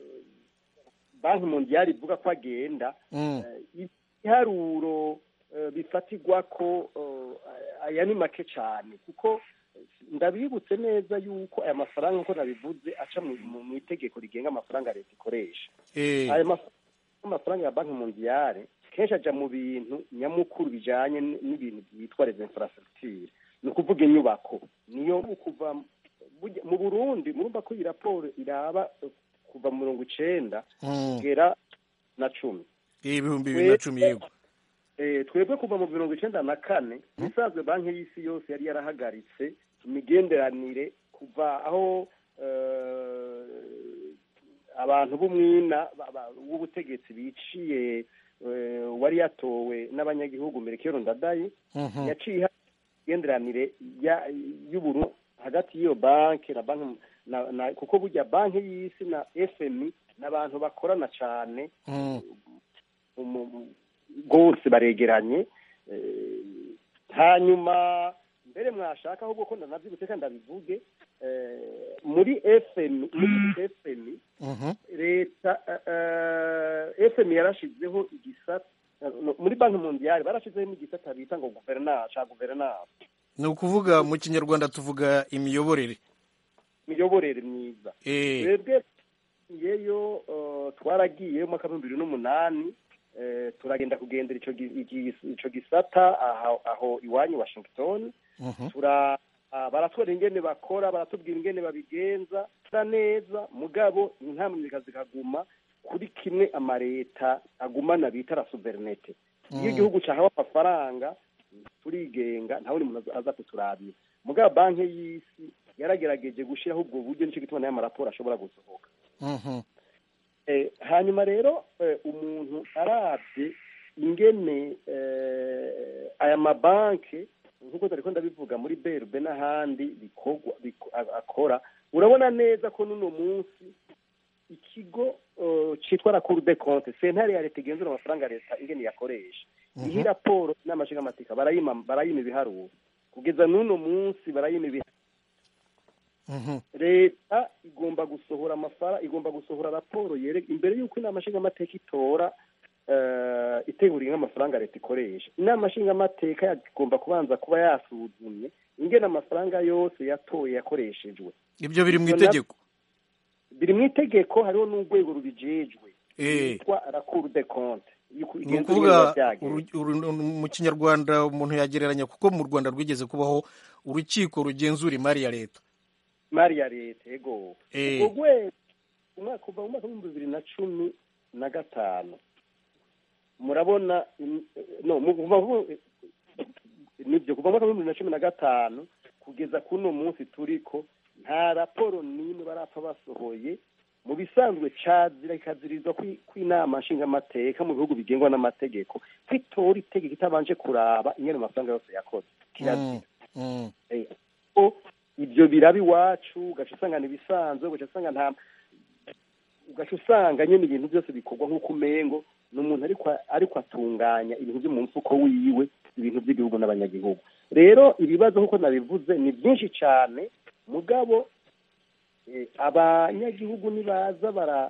banki mondiale ivuga ko agenda Mm. eh, ibiharuro eh, bifatirwa ko eh, aya ni make cyane kuko ndabibutse neza yuko aya mafaranga nk'uko nabivuze aca mu mu- mu itegeko rigenga amafaranga leta ikoresha Eh, ayo maf- amafaranga ya banki mondiale kenshi aja mu bintu nyamukuru bijanye n- n'ibintu byitwa les infrastructure ni ukuvuga inyubako niyo kuva burya- mu burundi murumva ko iyi raporo iraba eh, kuva mu mirongo icenda mm. kugera na cumi ibihumbi bibiri na cumi yego Eh, twebwe kuva mu mirongo icenda na kane isanzwe banki y'isi yose yari yarahagaritse imigenderanire kuva aho eh, abantu b'umwina ba- ba- w'ubutegetsi biciye eh, wari yatowe n'abanyagihugu Melchior Ndadaye Mhm. yaciye iha- imigenderanire ya- y'uburu hagati y'iyo banki na banki na, na, kuko burya banki y'isi na FMI n'abantu bakorana cane Mm. umu- rwose baregeranye eh, hanyuma mbere mwashaka ahubwo ko ndanabyibutse kandi ndabivuge eh, muri fm muri fm Mhm. leta eh, fm yarashizeho igisata no, muri banki mondiale barashizeho igisata bita ngo guverinance ca guverinance ni ukuvuga mu kinyarwanda tuvuga imiyoborere imiyoborere myiza Eh, twebwe yeyo eh, twaragiye mu mwaka w'ibihumbi bibiri n'umunani eh, turagenda kugendera ico gi- igi- ico gisata aho aho iwanyu washington mhm. tura ah, baratwara ingene bakora baratubwira ingene babigenza tura neza mugabo inkamwe zikaguma kuri kimwe amareta agumana bita la souverinete iyo Mm. igihugu cahawe amafaranga turigenga nta wundi muntu aza kuturabira mugabo banki y'isi yaragerageje gushiraho ubwo buryo nico gituma nayo amaraporo ashobora gusohoka Mhm. Eh, hanyuma rero eh, umuntu arabye ingene eh, aya mabanki nk'uko tariko ndabivuga muri berbe n'ahandi bikorwa biko- a- akora urabona neza ko n'uno munsi ikigo eh, citwa la cour de compte sentare ya leta igenzura amafaranga leta ingene yakoresha iyi raporo n'amashinga amatika barayima barayima ibiharuro kugeza n'uno munsi barayima ibiharuro Mhm. leta igomba gusohora amafara igomba gusohora raporo yere imbere y'uko inama nshingamateka itora eh, itegura nk'amafaranga leta ikoresha inama nshingamateka igomba kubanza kuba yasuzumye ingene amafaranga yose yatoye yakoreshejwe ibyo biri mu Ibyo na- itegeko biri mu itegeko hariho n'urwego rubijejwe Eh. yitwa la cour de compte Yuko ni igenzura ukuvuga ibiba byagenze. uru- uru- mu kinyarwanda umuntu yagereranya kuko mu rwanda rwigeze kubaho urukiko rugenzura imari ya leta imari ya leta ego Eh. ubwo rwego umwaka kuva mu mwaka w'ibihumbi bibiri na cumi na gatanu murabona im- no mu- kuva mu- nibyo kuva mu mwaka w'ibihumbi bibiri na cumi na gatanu kugeza kuno munsi turiko nta raporo n'imwe barapfa basohoye mu bisanzwe cazira ikazirizwa kwi- kw'inama nshingamateka mu bihugu bigengwa n'amategeko kwitora itegeko itabanje kuraba ingene amafaranga yose yakoze kirazira Mm. Eh, ko ibyo biraba iwacu ugaca usanga ni ibisanzwe ugaca usanga nta ugaca usanga nyine ibintu byose bikorwa nk'uko umengo ni umuntu ariko ariko atunganya ibintu byo mu mfuko wiwe ibintu by'igihugu n'abanyagihugu rero ibibazo nk'uko nabivuze ni byinshi cyane mugabo eh, abanyagihugu nibaza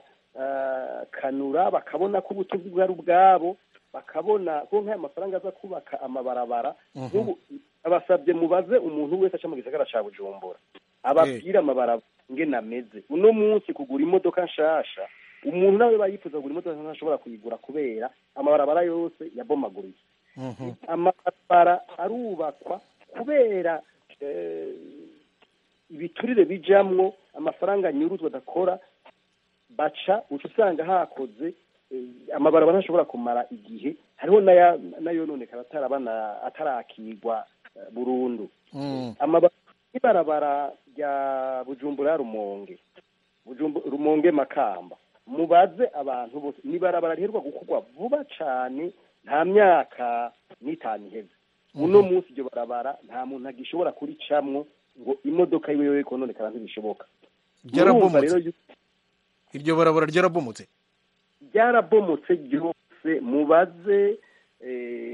barakanura bakabona ko ubutunzi bwari ubwabo bakabona ko nk'aya mafaranga aza kubaka amabarabara nk'ubu abasabye mubaze umuntu wese aca mu gisagara ca bujumbura ababwire amabarabara ngene ameze uno munsi kugura imodoka nshasha umuntu nawe bayifuza kugura imodoka ntashobora kuyigura kubera amabarabara yose yabomaguritse Mhm. amabarabara arubakwa kubera eh, ibiturire bijamwo amafaranga nyuruzwa adakora baca uca usanga hakoze eh, amabarabara ntashobora kumara igihe hariho n'aya- n'ayononekara atarabana atarakigwa eh, burundu Mm. amaba- ibarabara rya bujumbura rumonge Bujumbu- rumonge makamba mubaze abantu bose ni ibarabara riherwa gukorwa vuba cane nta myaka n'itanu iheze uno munsi iryo barabara nta muntu agishobora kuricamwo ngo imodoka yiwe yoye kononekara ntibishoboka Murumva rero ryarabomotse iryo barabara ryarabomotse ryarabomotse ryose mubaze eh,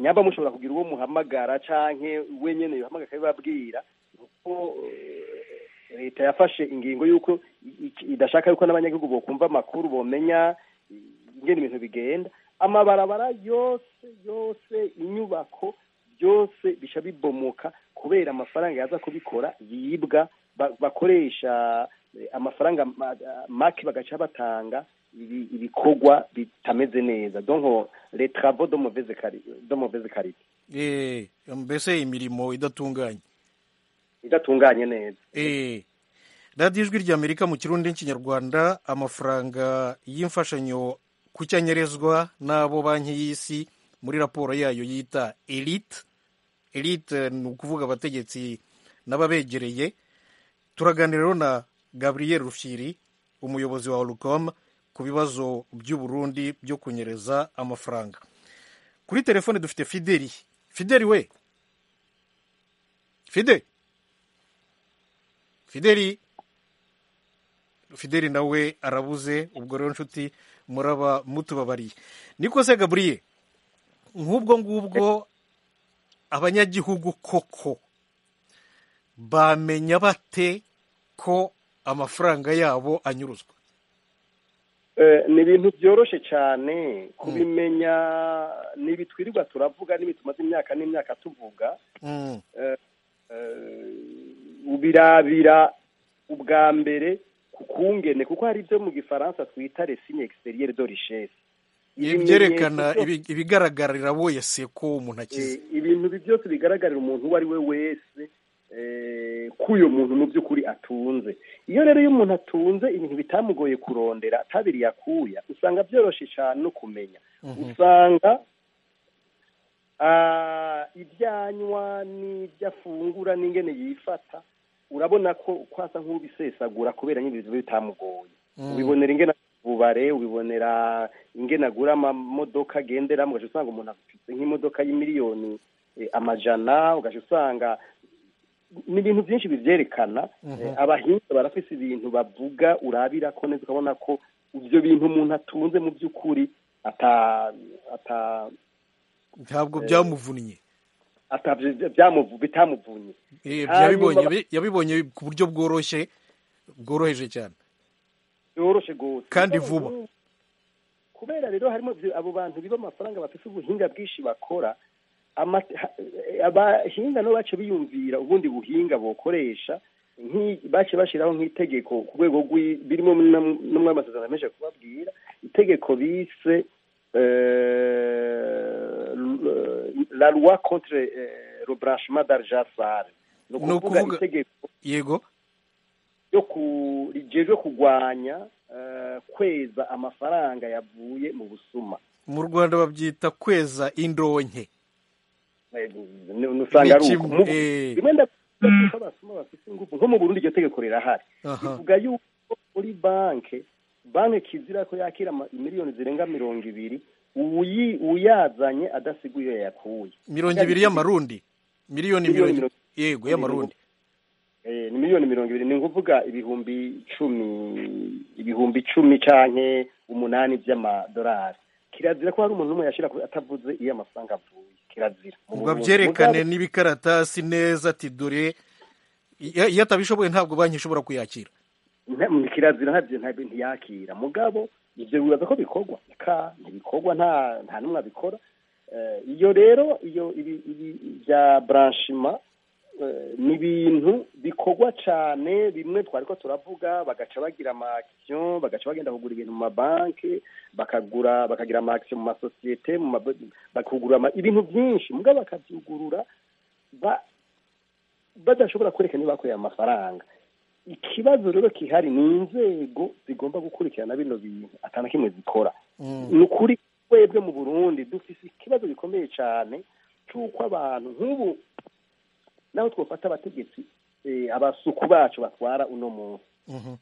nyamba mushobora kugira uwo muhamagara canke wenyene yohamagara akabibabwira kuko eh, leta yafashe ingingo y'uko i- i- idashaka yuko n'abanyagihugu bokumva amakuru bomenya ingene ibintu bigenda amabarabara yose yose inyubako byose bisha bibomoka kubera amafaranga yaza kubikora yibwa ba- bakoresha eh, amafaranga ma- make bagaca batanga ibi- ibikorwa bitameze neza donc les travaux de mauvaise quali- de mauvaise qualité Eh, mbese imirimo idatunganye idatunganye neza Eh, radiyo ijwi ry'amerika mu kirundi n'ikinyarwanda amafaranga y'imfashanyo ku cyanyerezwa n'abo banki y'isi muri raporo yayo yita elite elite ni ukuvuga abategetsi n'ababegereye turaganira rero na gabriel rufyiri umuyobozi wa orucom ku bibazo by'u Burundi byo kunyereza amafaranga kuri telefone dufite fideli fideli we fide fideli fideli nawe arabuze ubwo rero nshuti muraba mutubabariye niko se gabriel nk'ubwo ngubwo abanyagihugu koko bamenya bate ko amafaranga yabo anyuruzwa Eh, ni ibintu byoroshe cyane kubimenya ni ibitwirirwa turavuga n'ibi tumaze imyaka n'imyaka tuvuga Mm, eh, eh, ubirabira ubwa mbere ku kungene kuko hari ibyo mu gifaransa twita resigne exterieur de richesse ibyerekana Ibimenyetso ibi- ibigaragarira wese ko umuntu Eh, akize ibintu bi- byose bigaragarira umuntu uwo ari we wese eh, ko uyo muntu mu by'ukuri atunze iyo rero iyo umuntu atunze ibintu bitamugoye kurondera atabiriye akuya usanga byoroshye cyane no kumenya usanga ah, ibyanywa n'ibyo afungura n'ingene yifata urabona ko kwasa nk'ubisesagura kubera nyine ibintu bitamugoye ubibonera ingene bubare ubibonera ingene agura amamodoka agenderamo ugaca usanga umuntu afite nk'imodoka y'imiliyoni eh, amajana ugaca usanga ni ibintu byinshi bivyerekana Eh, abahinga barafise ibintu bavuga urabira ko neza ukabona ko ivyo bintu umuntu atunze mu by'ukuri ata ata ntabwo byamuvunnye ata byamuvu bitamuvunye Eh, Hanyuma yabibonye ba- bi- yabibonye ku buryo bworoshye bworoheje cyane yoroshe gose Kandi Mugabo vuba. nk'ubu, kubera rero harimo ivyo- abo bantu biba amafaranga bafise ubuhinga bwinshi bakora amate- ha- eh, abahinga nabo bace biyumvira ubundi buhinga bokoresha nk'i- bace bashiraho nk'itegeko ku rwego rw'i- birimo no muri amasezerano menshi kubabwira itegeko bise euh, le- la loi contre euh, le branchement d'argent sale ni Ni ukuvuga ukuvuga- itegeko yego ryo ku rijejwe kurwanya eh, kweza amafaranga yavuye mu busuma mu rwanda babyita kweza indonke Eh, ni- ni- usanga ari uko Ni Mu- kimwe, eh. rimwe ndavuga ko abasuma bafite ingufu nko mu burundi iryo tegeko rirahari Aha. bivuga yuko muri banke banke kizira ko yakira ama- miliyoni zirenga mirongo ibiri uyi- uyazanye adasiguye iyo yakuye mirongo ibiri y'amarundi miliyoni Miliyoni mirongo mirongo- yego y'amarundi Eh, ni miliyoni mirongo ibiri ni ukuvuga ibihumbi icumi ibihumbi icumi canke umunani by'amadolari kirazira ko hari umuntu umwe yashira ku- atavuze iyo amafaranga avuye kirazira Mu ubwo Burundi. abyerekane Mugabo- n'ibikaratasi neza ati dore iyo iyo atabishoboye ntabwo banki ishobora kuyakira nta- mu kirazira ntabyo ntabyo ntiyakira mugabo ibyo bibaza ko bikorwa ka ntibikorwa nta nta n'umwe abikora Eh, iyo rero iyo ibi ibi bya branchement eh, ni ibintu bikorwa cyane bimwe twari ko turavuga bagaca bagira ama action bagaca bagenda kugura ibintu mu mabanki bakagura bakagira ama action mu masosiyete mu ma- bakugura ama- ibintu byinshi mugabo bakabyugurura ba badashobora kwerekana niba bakoreye amafaranga ikibazo rero kihari ni inzego zigomba gukurikirana bino bintu atana kimwe zikora ni ukuri twebwe mu burundi dufise ikibazo gikomeye cyane cy'uko abantu nk'ubu naho twafata abategetsi eh, abasuku bacu batwara uno munsi Mhm.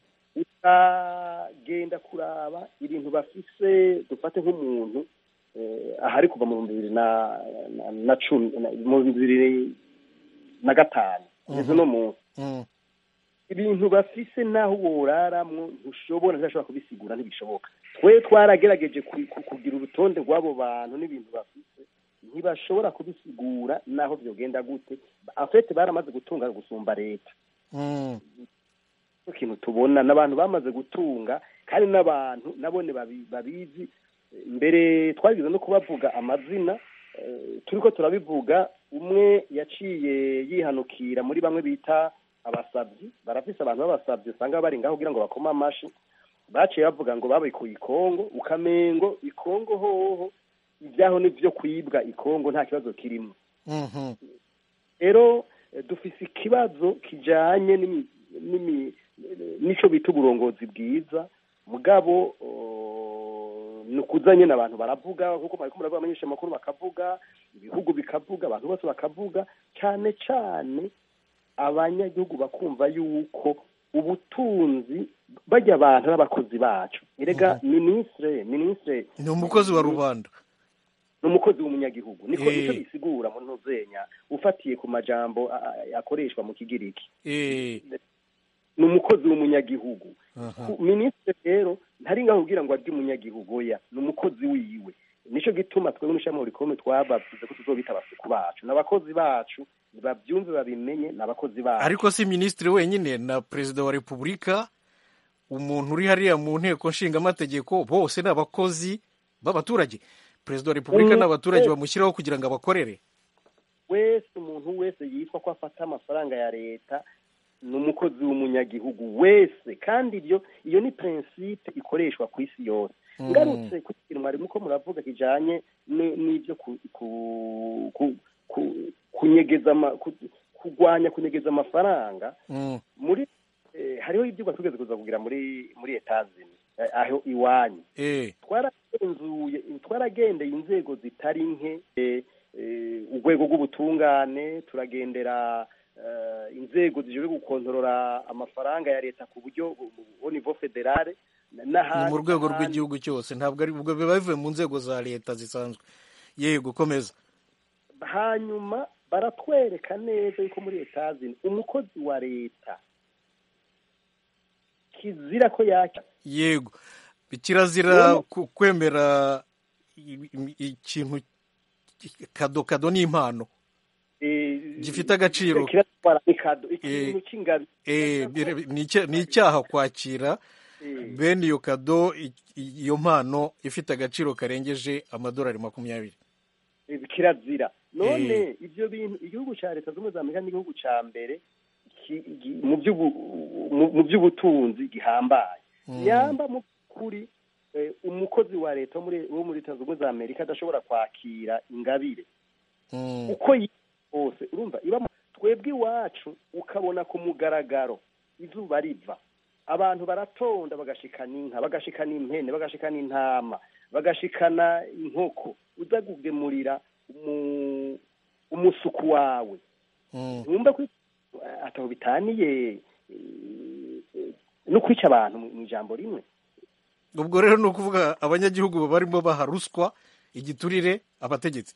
ukagenda kuraba ibintu bafise dufate nk'umuntu eh, ahari kuva mu bihumbi bibiri na na- na cumi na- mu bihumbi bibiri na gatanu kugeza uno munsi Mm. ibintu bafise naho woraramwo ntushobora ntashobora kubisigura ntibishoboka twe twaragerageje ku- ku- kugira urutonde rw'abo bantu n'ibintu bafise ntibashobora kubisigura naho byogenda gute afete baramaze gutunga gusumba leta Mm. icyo kintu tubona n'abantu bamaze gutunga kandi n'abantu nabone babi- babizi mbere twagize no kubavuga amazina eh, turiko turabivuga umwe yaciye yihanukira muri bamwe bita abasabyi barafise abantu b'abasabyi usanga bari ngaho kugira ngo bakome amashi baciye bavuga ngo babikuye ikongo ukamengo ikongo hoho ibyaho n'ibyo kwibwa ikongo nta kibazo kirimo Mhm. rero eh, dufise ikibazo kijanye n'imi- n'imi- n'ico bita uburongozi bwiza mugabo oh, ni ukuza nyene abantu baravuga nkuko mwariko muravuga abamenyesha amakuru bakavuga ibihugu bikavuga abantu bose bakavuga cane cane abanyagihugu bakumva yuko ubutunzi bajya abantu n'abakozi bacu erega ministre ministre ni umukozi wa rubanda ni umukozi w'umunyagihugu niko Eh. nicyo bisigura mu ntuzenya ufatiye ku majambo a- a- akoreshwa mu kigiriki Eh, ni umukozi w'umunyagihugu aha. Ku- minisitiri rero ntari ngaho kugira ngo arye umunyagihugu oya ni umukozi wiwe nico gituma twebwe n'ishami rikome twabavuze ko tuzobita abasuku bacu n'abakozi bacu babyumve babimenye n'abakozi bacu ariko si minisitiri wenyine na perezida wa repubulika umuntu uri hariya mu nteko nshingamategeko bose ni abakozi b'abaturage perezida wa repubulika Mm, n'abaturage eh. bamushyiraho kugira ngo abakorere wese umuntu wese yitwa ko afata amafaranga ya leta ni umukozi w'umunyagihugu wese kandi ibyo iyo ni prinsipe ikoreshwa ku isi yose Mm. ngarutse ku kintu mwarimu ko muravuga kijanye ni- n'ibyo ku, ku, ku, ku, kunyegeza ama, ku, kurwanya kunyegeza amafaranga Mm, muri eh, hariho ibyigwa tugeze kuza kugira muri muri etazini eh, aho iwanyu eh, twaragenzuye twaragendeye inzego zitari nke eh, eh, urwego rw'ubutungane turagendera eh, inzego zijejwe gukontorora amafaranga ya leta ku buryo au niveau federale ni n'ahandi mu rwego n'ahandi. rw'igihugu cyose ntabwo ari ubwo biba bivuye mu nzego za leta zisanzwe yego komeza hanyuma baratwereka neza yuko muri etazini umukozi wa leta kizira ko yaka yego kirazira ku- kwemera i- i- ikintu kado kado ni impano eh, Gifite agaciro. kiratwara ikado Eh, ikintu cy'ingabi Eh, bire- ni icya- ni icyaha kwakira Eh, bene iyo kado i- i- iyo mpano ifite agaciro karengeje amadolari makumyabiri eh, kirazira none Eh. ibyo bintu igihugu cya leta zunze ubumwe za amerika n'igihugu cya mbere ki- gi- mu by'ubu- mu- mu by'ubutunzi gihambaye Mm. nyamba mu kuri eh, umukozi wa leta wo muri wo muri leta zunze ubumwe za amerika adashobora kwakira ingabire Mm, uko yi hose urumva iba mu- twebwe iwacu ukabona ku mugaragaro izuba riva abantu baratonda bagashikana inka bagashikana impene bagashikana intama bagashikana inkoko uza kugemurira umu- umusuku wawe mm. ntumva ko ataho bitaniye eh, no kwica abantu mu mu ijambo rimwe ubwo rero ni ukuvuga abanyagihugu barimo baha ruswa igiturire abategetsi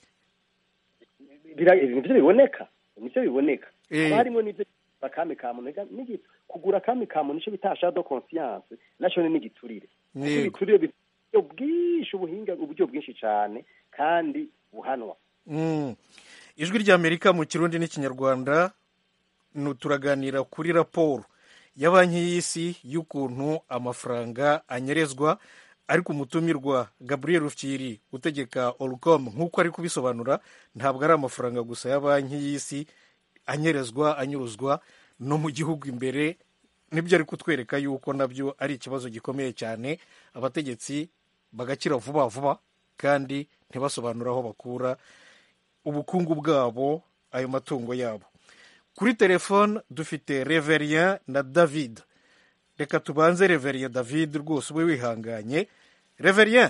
Bira- nivyo biboneka nivyo biboneka Eh. haba harimo n'ivyo akami ka muntu ega n'igi- kugura akami ka muntu nico bita shadow conscience naco ni n'igiturire kuko Yego. ibiturire bifite uburyo bwinshi ubuhinga uburyo bwinshi cane kandi buhanwa Mm. ijwi ry'amerika mu kirundi n'ikinyarwanda nu- turaganira kuri raporo ya banki y'isi y'ukuntu amafaranga anyerezwa ariko umutumirwa gabriel rufyiri utegeka orcom nk'uko ari kubisobanura ntabwo ari amafaranga gusa ya banki y'isi anyerezwa anyuruzwa no mu gihugu imbere nibyo ari kutwereka yuko nabyo ari ikibazo gikomeye cyane abategetsi bagakira vuba vuba kandi ntibasobanure aho bakura ubukungu bwabo ayo matungo yabo kuri telefone dufite reverien na david reka tubanze reverien david rwose ube wihanganye reverien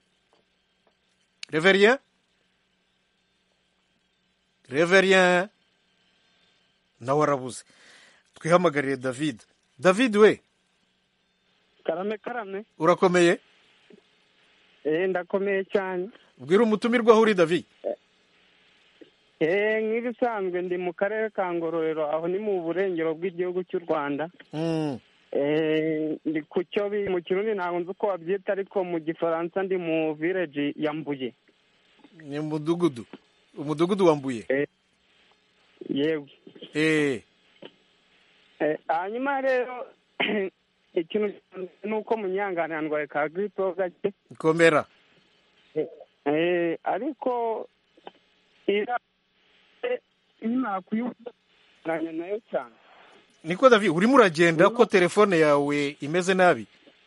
reverien reverien nawe arabuze twihamagarire david david we karame karame urakomeye eh ndakomeye cyane bwira umutumirwa aho uri david eh nk'ibisanzwe ndi mu karere ka ngororero aho ni mu burengero bw'igihugu cy'u rwanda Mm, eh ndi ku cyo bi- mu kirundi ntabwo nzi uko babyita ariko mu gifaransa ndi mu village ya mbuye ni umudugudu umudugudu wambuye yewe eh Eh, hanyuma rero ikintu ni uko munyangana ndwaye ka giripe ho gake komera Eh, ariko ira nkimara kuyunganya nayo cyane niko davi urimo uragenda ko telefone yawe imeze nabi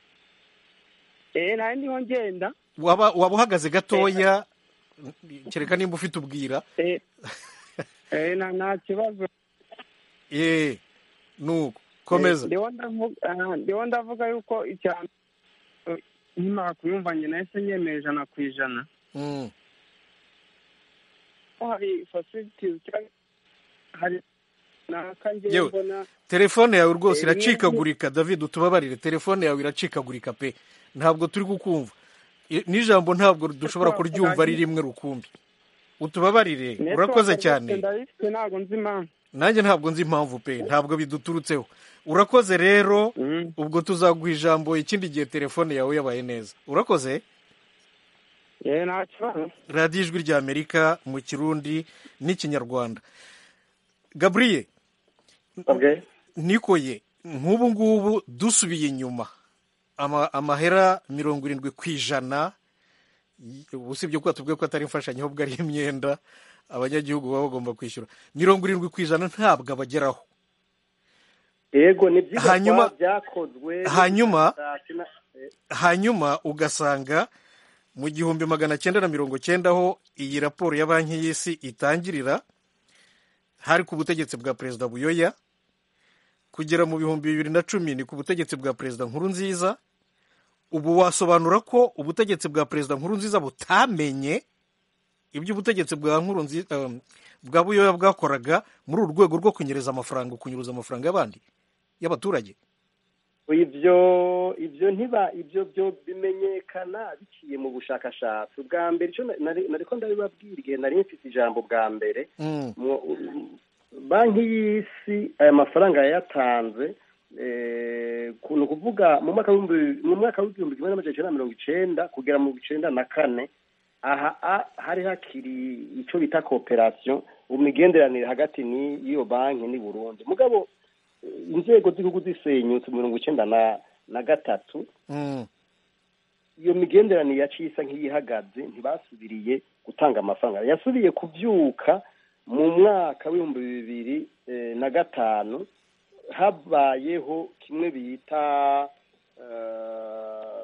eh nayo ndiho ngenda waba waba uhagaze gatoya kereka nimba ufite ubwira eh eh na nta kibazo eh nuko komeza ndiho ndavuga ah, ndiho ndavuga yuko icya nkimara kuyumva njye nahise nyemeye ijana ku ijana Mm. ko hari facilities cyangwa hari naka ngewe Yewe. mbona telefone yawe rwose Eh, iracikagurika david utubabarire telefone yawe iracikagurika pe ntabwo turi kukumva I- n'ijambo ntabwo dushobora kuryumva ari rimwe rukumbi utubabarire urakoze network cyane rwose ndayifite ntabwo nzi impamvu nanjye ntabwo nzi impamvu pe ntabwo biduturutseho urakoze rero Mm. ubwo tuzaguha ijambo ikindi gihe telefone yawe yabaye neza urakoze yewe nta kibazo radiyo ijwi rya amerika mu kirundi n'ikinyarwanda gabriye okay. nikoye nk'ubu ngubu dusubiye inyuma ama- amahera mirongo irindwi ku ijana y- usibye ko tubwiye ko atari imfashanyo ahubwo ari imyenda abanyagihugu baba bagomba kwishyura mirongo irindwi ku ijana ntabwo abageraho yego ni byiza Hanyuma- kuba byakozwe hanyuma- Sina- eh, hanyuma ugasanga mu gihumbi magana cyenda na mirongo cyenda aho iyi raporo ya banki y'isi itangirira hari ku butegetsi bwa perezida buyoya kugera mu bihumbi bibiri na cumi ni ku butegetsi bwa perezida nkuru nziza ubu wasobanura ko ubutegetsi bwa perezida nkuru nziza butamenye ibyo ubutegetsi bwa nkuru nziza bwa buyoya bwakoraga muri uru rwego rwo kunyereza amafaranga kunyuruza amafaranga y'abandi y'abaturage ibyo ibyo ntiba ibyo byo bimenyekana biciye mu bushakashatsi ubwa mbere icyo na- nari nari ko ndabibabwira igihe nari mfite ijambo bwa mbere Mm, mu- banki y'isi aya mafaranga yayatanze eh, ku- ni ukuvuga mu mwaka w'ibihumbi mu mwaka w'igihumbi kimwe n'amajana icyenda na mirongo icenda kugera mu icenda na kane aha a- hari hakiri icyo bita kooperasiyo mu migenderanire hagati n'iyo banki n'i burundi mugabo eh, inzego z'igihugu zisenyutse mu mirongo icenda na na gatatu mm, iyo migenderanire yaciye isa nk'iyihagaze ntibasubiriye gutanga amafaranga yasubiye kubyuka mu mwaka w'ibihumbi bibiri eh, na gatanu habayeho kimwe bita eh,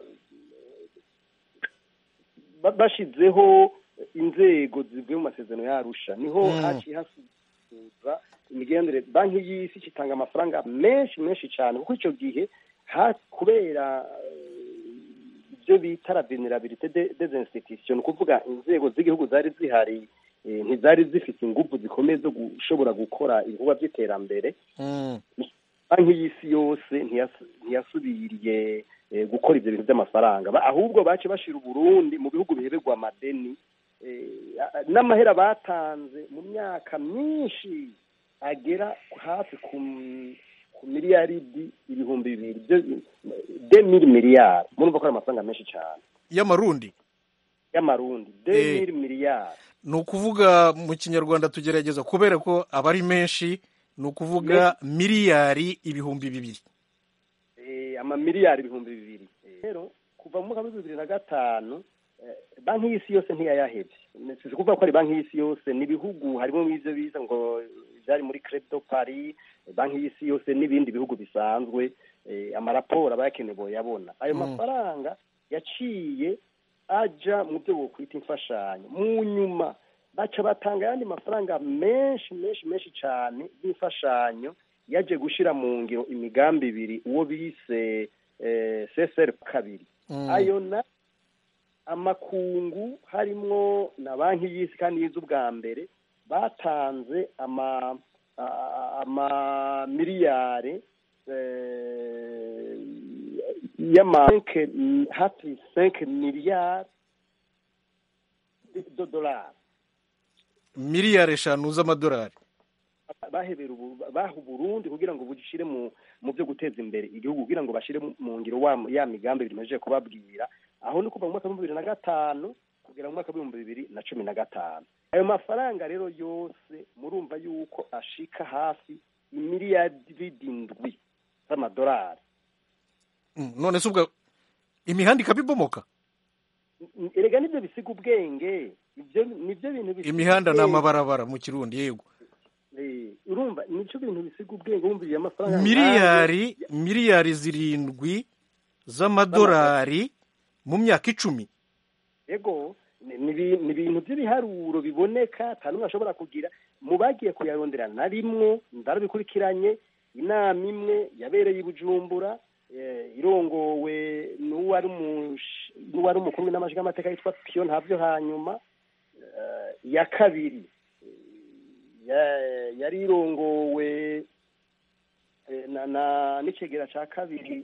ba- bashizeho inzego zivuye mu masezerano y'arusha niho Mm. haciye hasubiza imigenderanire banki y'isi itanga amafaranga menshi menshi cyane kuko icyo gihe ha- kubera eh, ibyo bita la vulnerabilité de- des institutions ni ukuvuga inzego z'igihugu zari zihari eh, ntizari zifite ingufu zikomeye zo gushobora gukora ibikorwa by'iterambere mm. banki y'isi yose ntiyas- ntiyasubiriye eh, gukora ibyo bintu by'amafaranga Ba- ahubwo bace bashira uburundi mu bihugu biheberwa amadeni eh, a- n'amahera batanze mu myaka myinshi agera hafi ku m- ku miliyaridi ibihumbi bibiri byo- de mili miliyari murumva ko ari amafaranga menshi cyane y'amarundi y'amarundi de Eh. mili miliyari ni ukuvuga mu kinyarwanda tugerageza kubera ko aba ari menshi ni ukuvuga miliyari ibihumbi bibiri eh, amamiliyari ibihumbi bibiri Eh, rero kuva mu mwaka w'ibihumbi bibiri na gatanu eh, banki y'isi yose ntiyayahebye si ukuvuga ko ari banki y'isi yose ni ibihugu harimo n'ibyo biza ngo byari muri crypto paris eh, banki y'isi yose n'ibindi bihugu bisanzwe eh, amaraporo aba yakenewe boyabona ayo Mm. mafaranga yaciye aja mu byo bokwita imfashanyo mu nyuma baca batanga ayandi mafaranga menshi menshi menshi cyane y'imfashanyo yaje gushyira mu ngiro imigambi ibiri uwo bise eh, csr kabiri Mm. ayo na amakungu harimwo na banki y'isi kandi y'iz'ubwa mbere batanze ama a- ama miliyari eh, y'ama cinq- hafi 5 miliyari de dolari miliyari eshanu z'amadolari bahebera ubu baha uburundi kugira ngo bushyire mu mu byo guteza imbere igihugu kugira ngo bashyire mu- mu ngiro wa ya migambi bimaze kubabwira aho ni kuva mu mwaka w'ibihumbi bibiri na gatanu kugera mu mwaka w'ibihumbi bibiri na cumi na gatanu ayo mafaranga rero yose murumva yuko ashika hafi imiliyaridi indwi z'amadolari Mm, none se ubwo imihanda ikabibomoka erega nibyo bisiga ubwenge ibyo nibyo bintu bisiga imihanda ni ubwenge. amabarabara mu kirundi yego Eh, urumva nicyo bintu bisiga ubwenge wumviriye amafaranga miliyari miliyari zirindwi z'amadolari mu myaka icumi ego ni ni ibi- ni ibintu by'ibiharuro biboneka nta n'umwe ashobora kugira mu bagiye kuyarondera na rimwe ndarabikurikiranye inama imwe yabereye i bujumbura eh, irongowe n'uwari umush- n'uwari umukuru w'inama y'amateka yitwa piyo ntabyo hanyuma eh, iya kabiri eh, ya- yari irongowe eh, na na n'icegera ca kabiri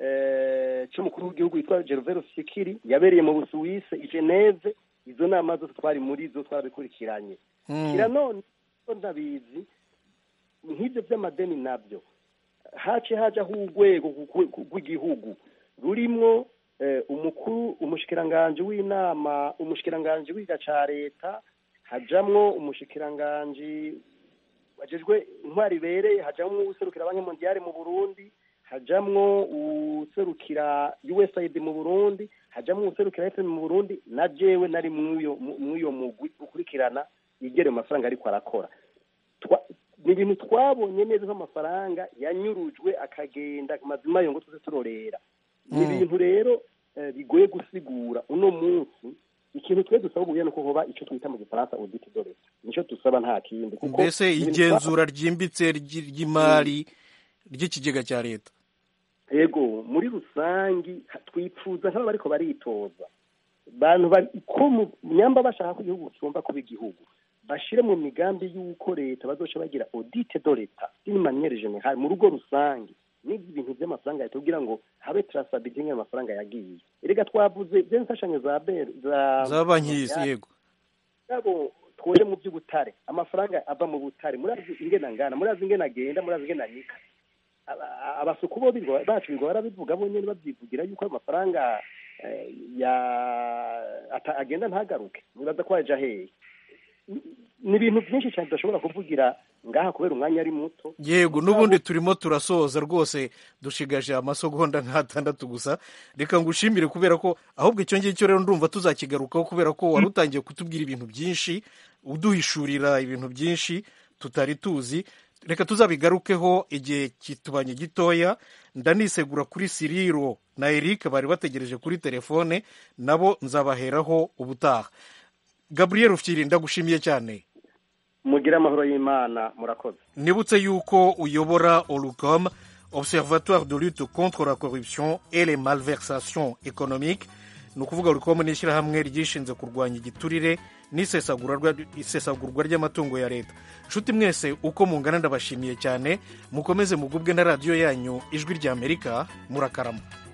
eh, c'umukuru w'igihugu yitwa Gervais Sikiri yabereye mu Busuwise i Geneve izo nama zose twari muri zo twarabikurikiranye Mm. kira none ko ndabizi nk'ibyo by'amadeni nabyo hace hajaho urwego ku- ku- rw'igihugu rurimwo eh, umukuru umushikiranganji w'inama umushikiranganji w'iga ca leta hajamwo umushikiranganji wajejwe intwari ibereye hajamwo userukira banki mondiale mu burundi hajamwo userukira usaid mu burundi hajamwo userukira fm mu burundi na jewe nari mw'uyo mu- mw'uyo mugwi ukurikirana yigere mu mafaranga ariko arakora Twa- ni ibintu twabonye neza ko amafaranga yanyurujwe akagenda mazima yo ngo tuze turorera ni Mm. ibintu rero eh, bigoye gusigura uno munsi ikintu twe dusaba ubuye nuko hoba icyo twita mu gifaransa audit de l'etat nicyo dusaba nta kindi kuko mbese ibintu igenzura ryimbitse ry- ry'imari ry'ikigega cya leta yego muri rusangi ha- twipfuza nk'aba bariko baritoza bantu bari ko mu nyamba bashaka ko igihugu kigomba kuba igihugu bashire mu migambi y'uko leta bazoca bagira audit de l'etat d'une manière générale mu rugo rusange n'ibintu by'amafaranga leta kugira ngo habe traçabilité y'ayo mafaranga yagiye erega twavuze bya mfashanyo za ber za za banki y'isi yego yabo twoje mu by'ubutare amafaranga ava mu butare murazi ingena ngana murazi ingena agenda murazi ingena nika Aba- abasuku bo birirwa- bacu birirwa barabivuga bo nyene babyivugira yuko ayo mafaranga eh, ya ata- agenda ntagaruke nibaza ko yaja hehe ni ibintu byinshi cyane tudashobora kuvugira ngaha kubera umwanya ari muto yego n'ubundi turimo turasoza rwose dushigaje amasegonda nk'atandatu gusa reka ngushimire kubera ko ahubwo icyo ngicyo rero ndumva tuzakigarukaho kubera ko wari utangiye kutubwira ibintu byinshi uduhishurira ibintu byinshi tutari tuzi reka tuzabigarukeho igihe kitubanye gitoya ndanisegura kuri siriro na eric bari bategereje kuri telefone nabo nzabaheraho ubutaha gabriel ufyiri ndagushimiye cyane mugire amahoro y'imana murakoze nibutse yuko uyobora orucom observatoire de lutte contre la corruption et les malversations économiques ni ukuvuga orucom ni ishyirahamwe ryishinze kurwanya igiturire n'isesagurwa ry'amatungo ya leta nshuti mwese uko mungana ndabashimiye cyane mukomeze mugubwe na radiyo yanyu ijwi ry'amerika murakarama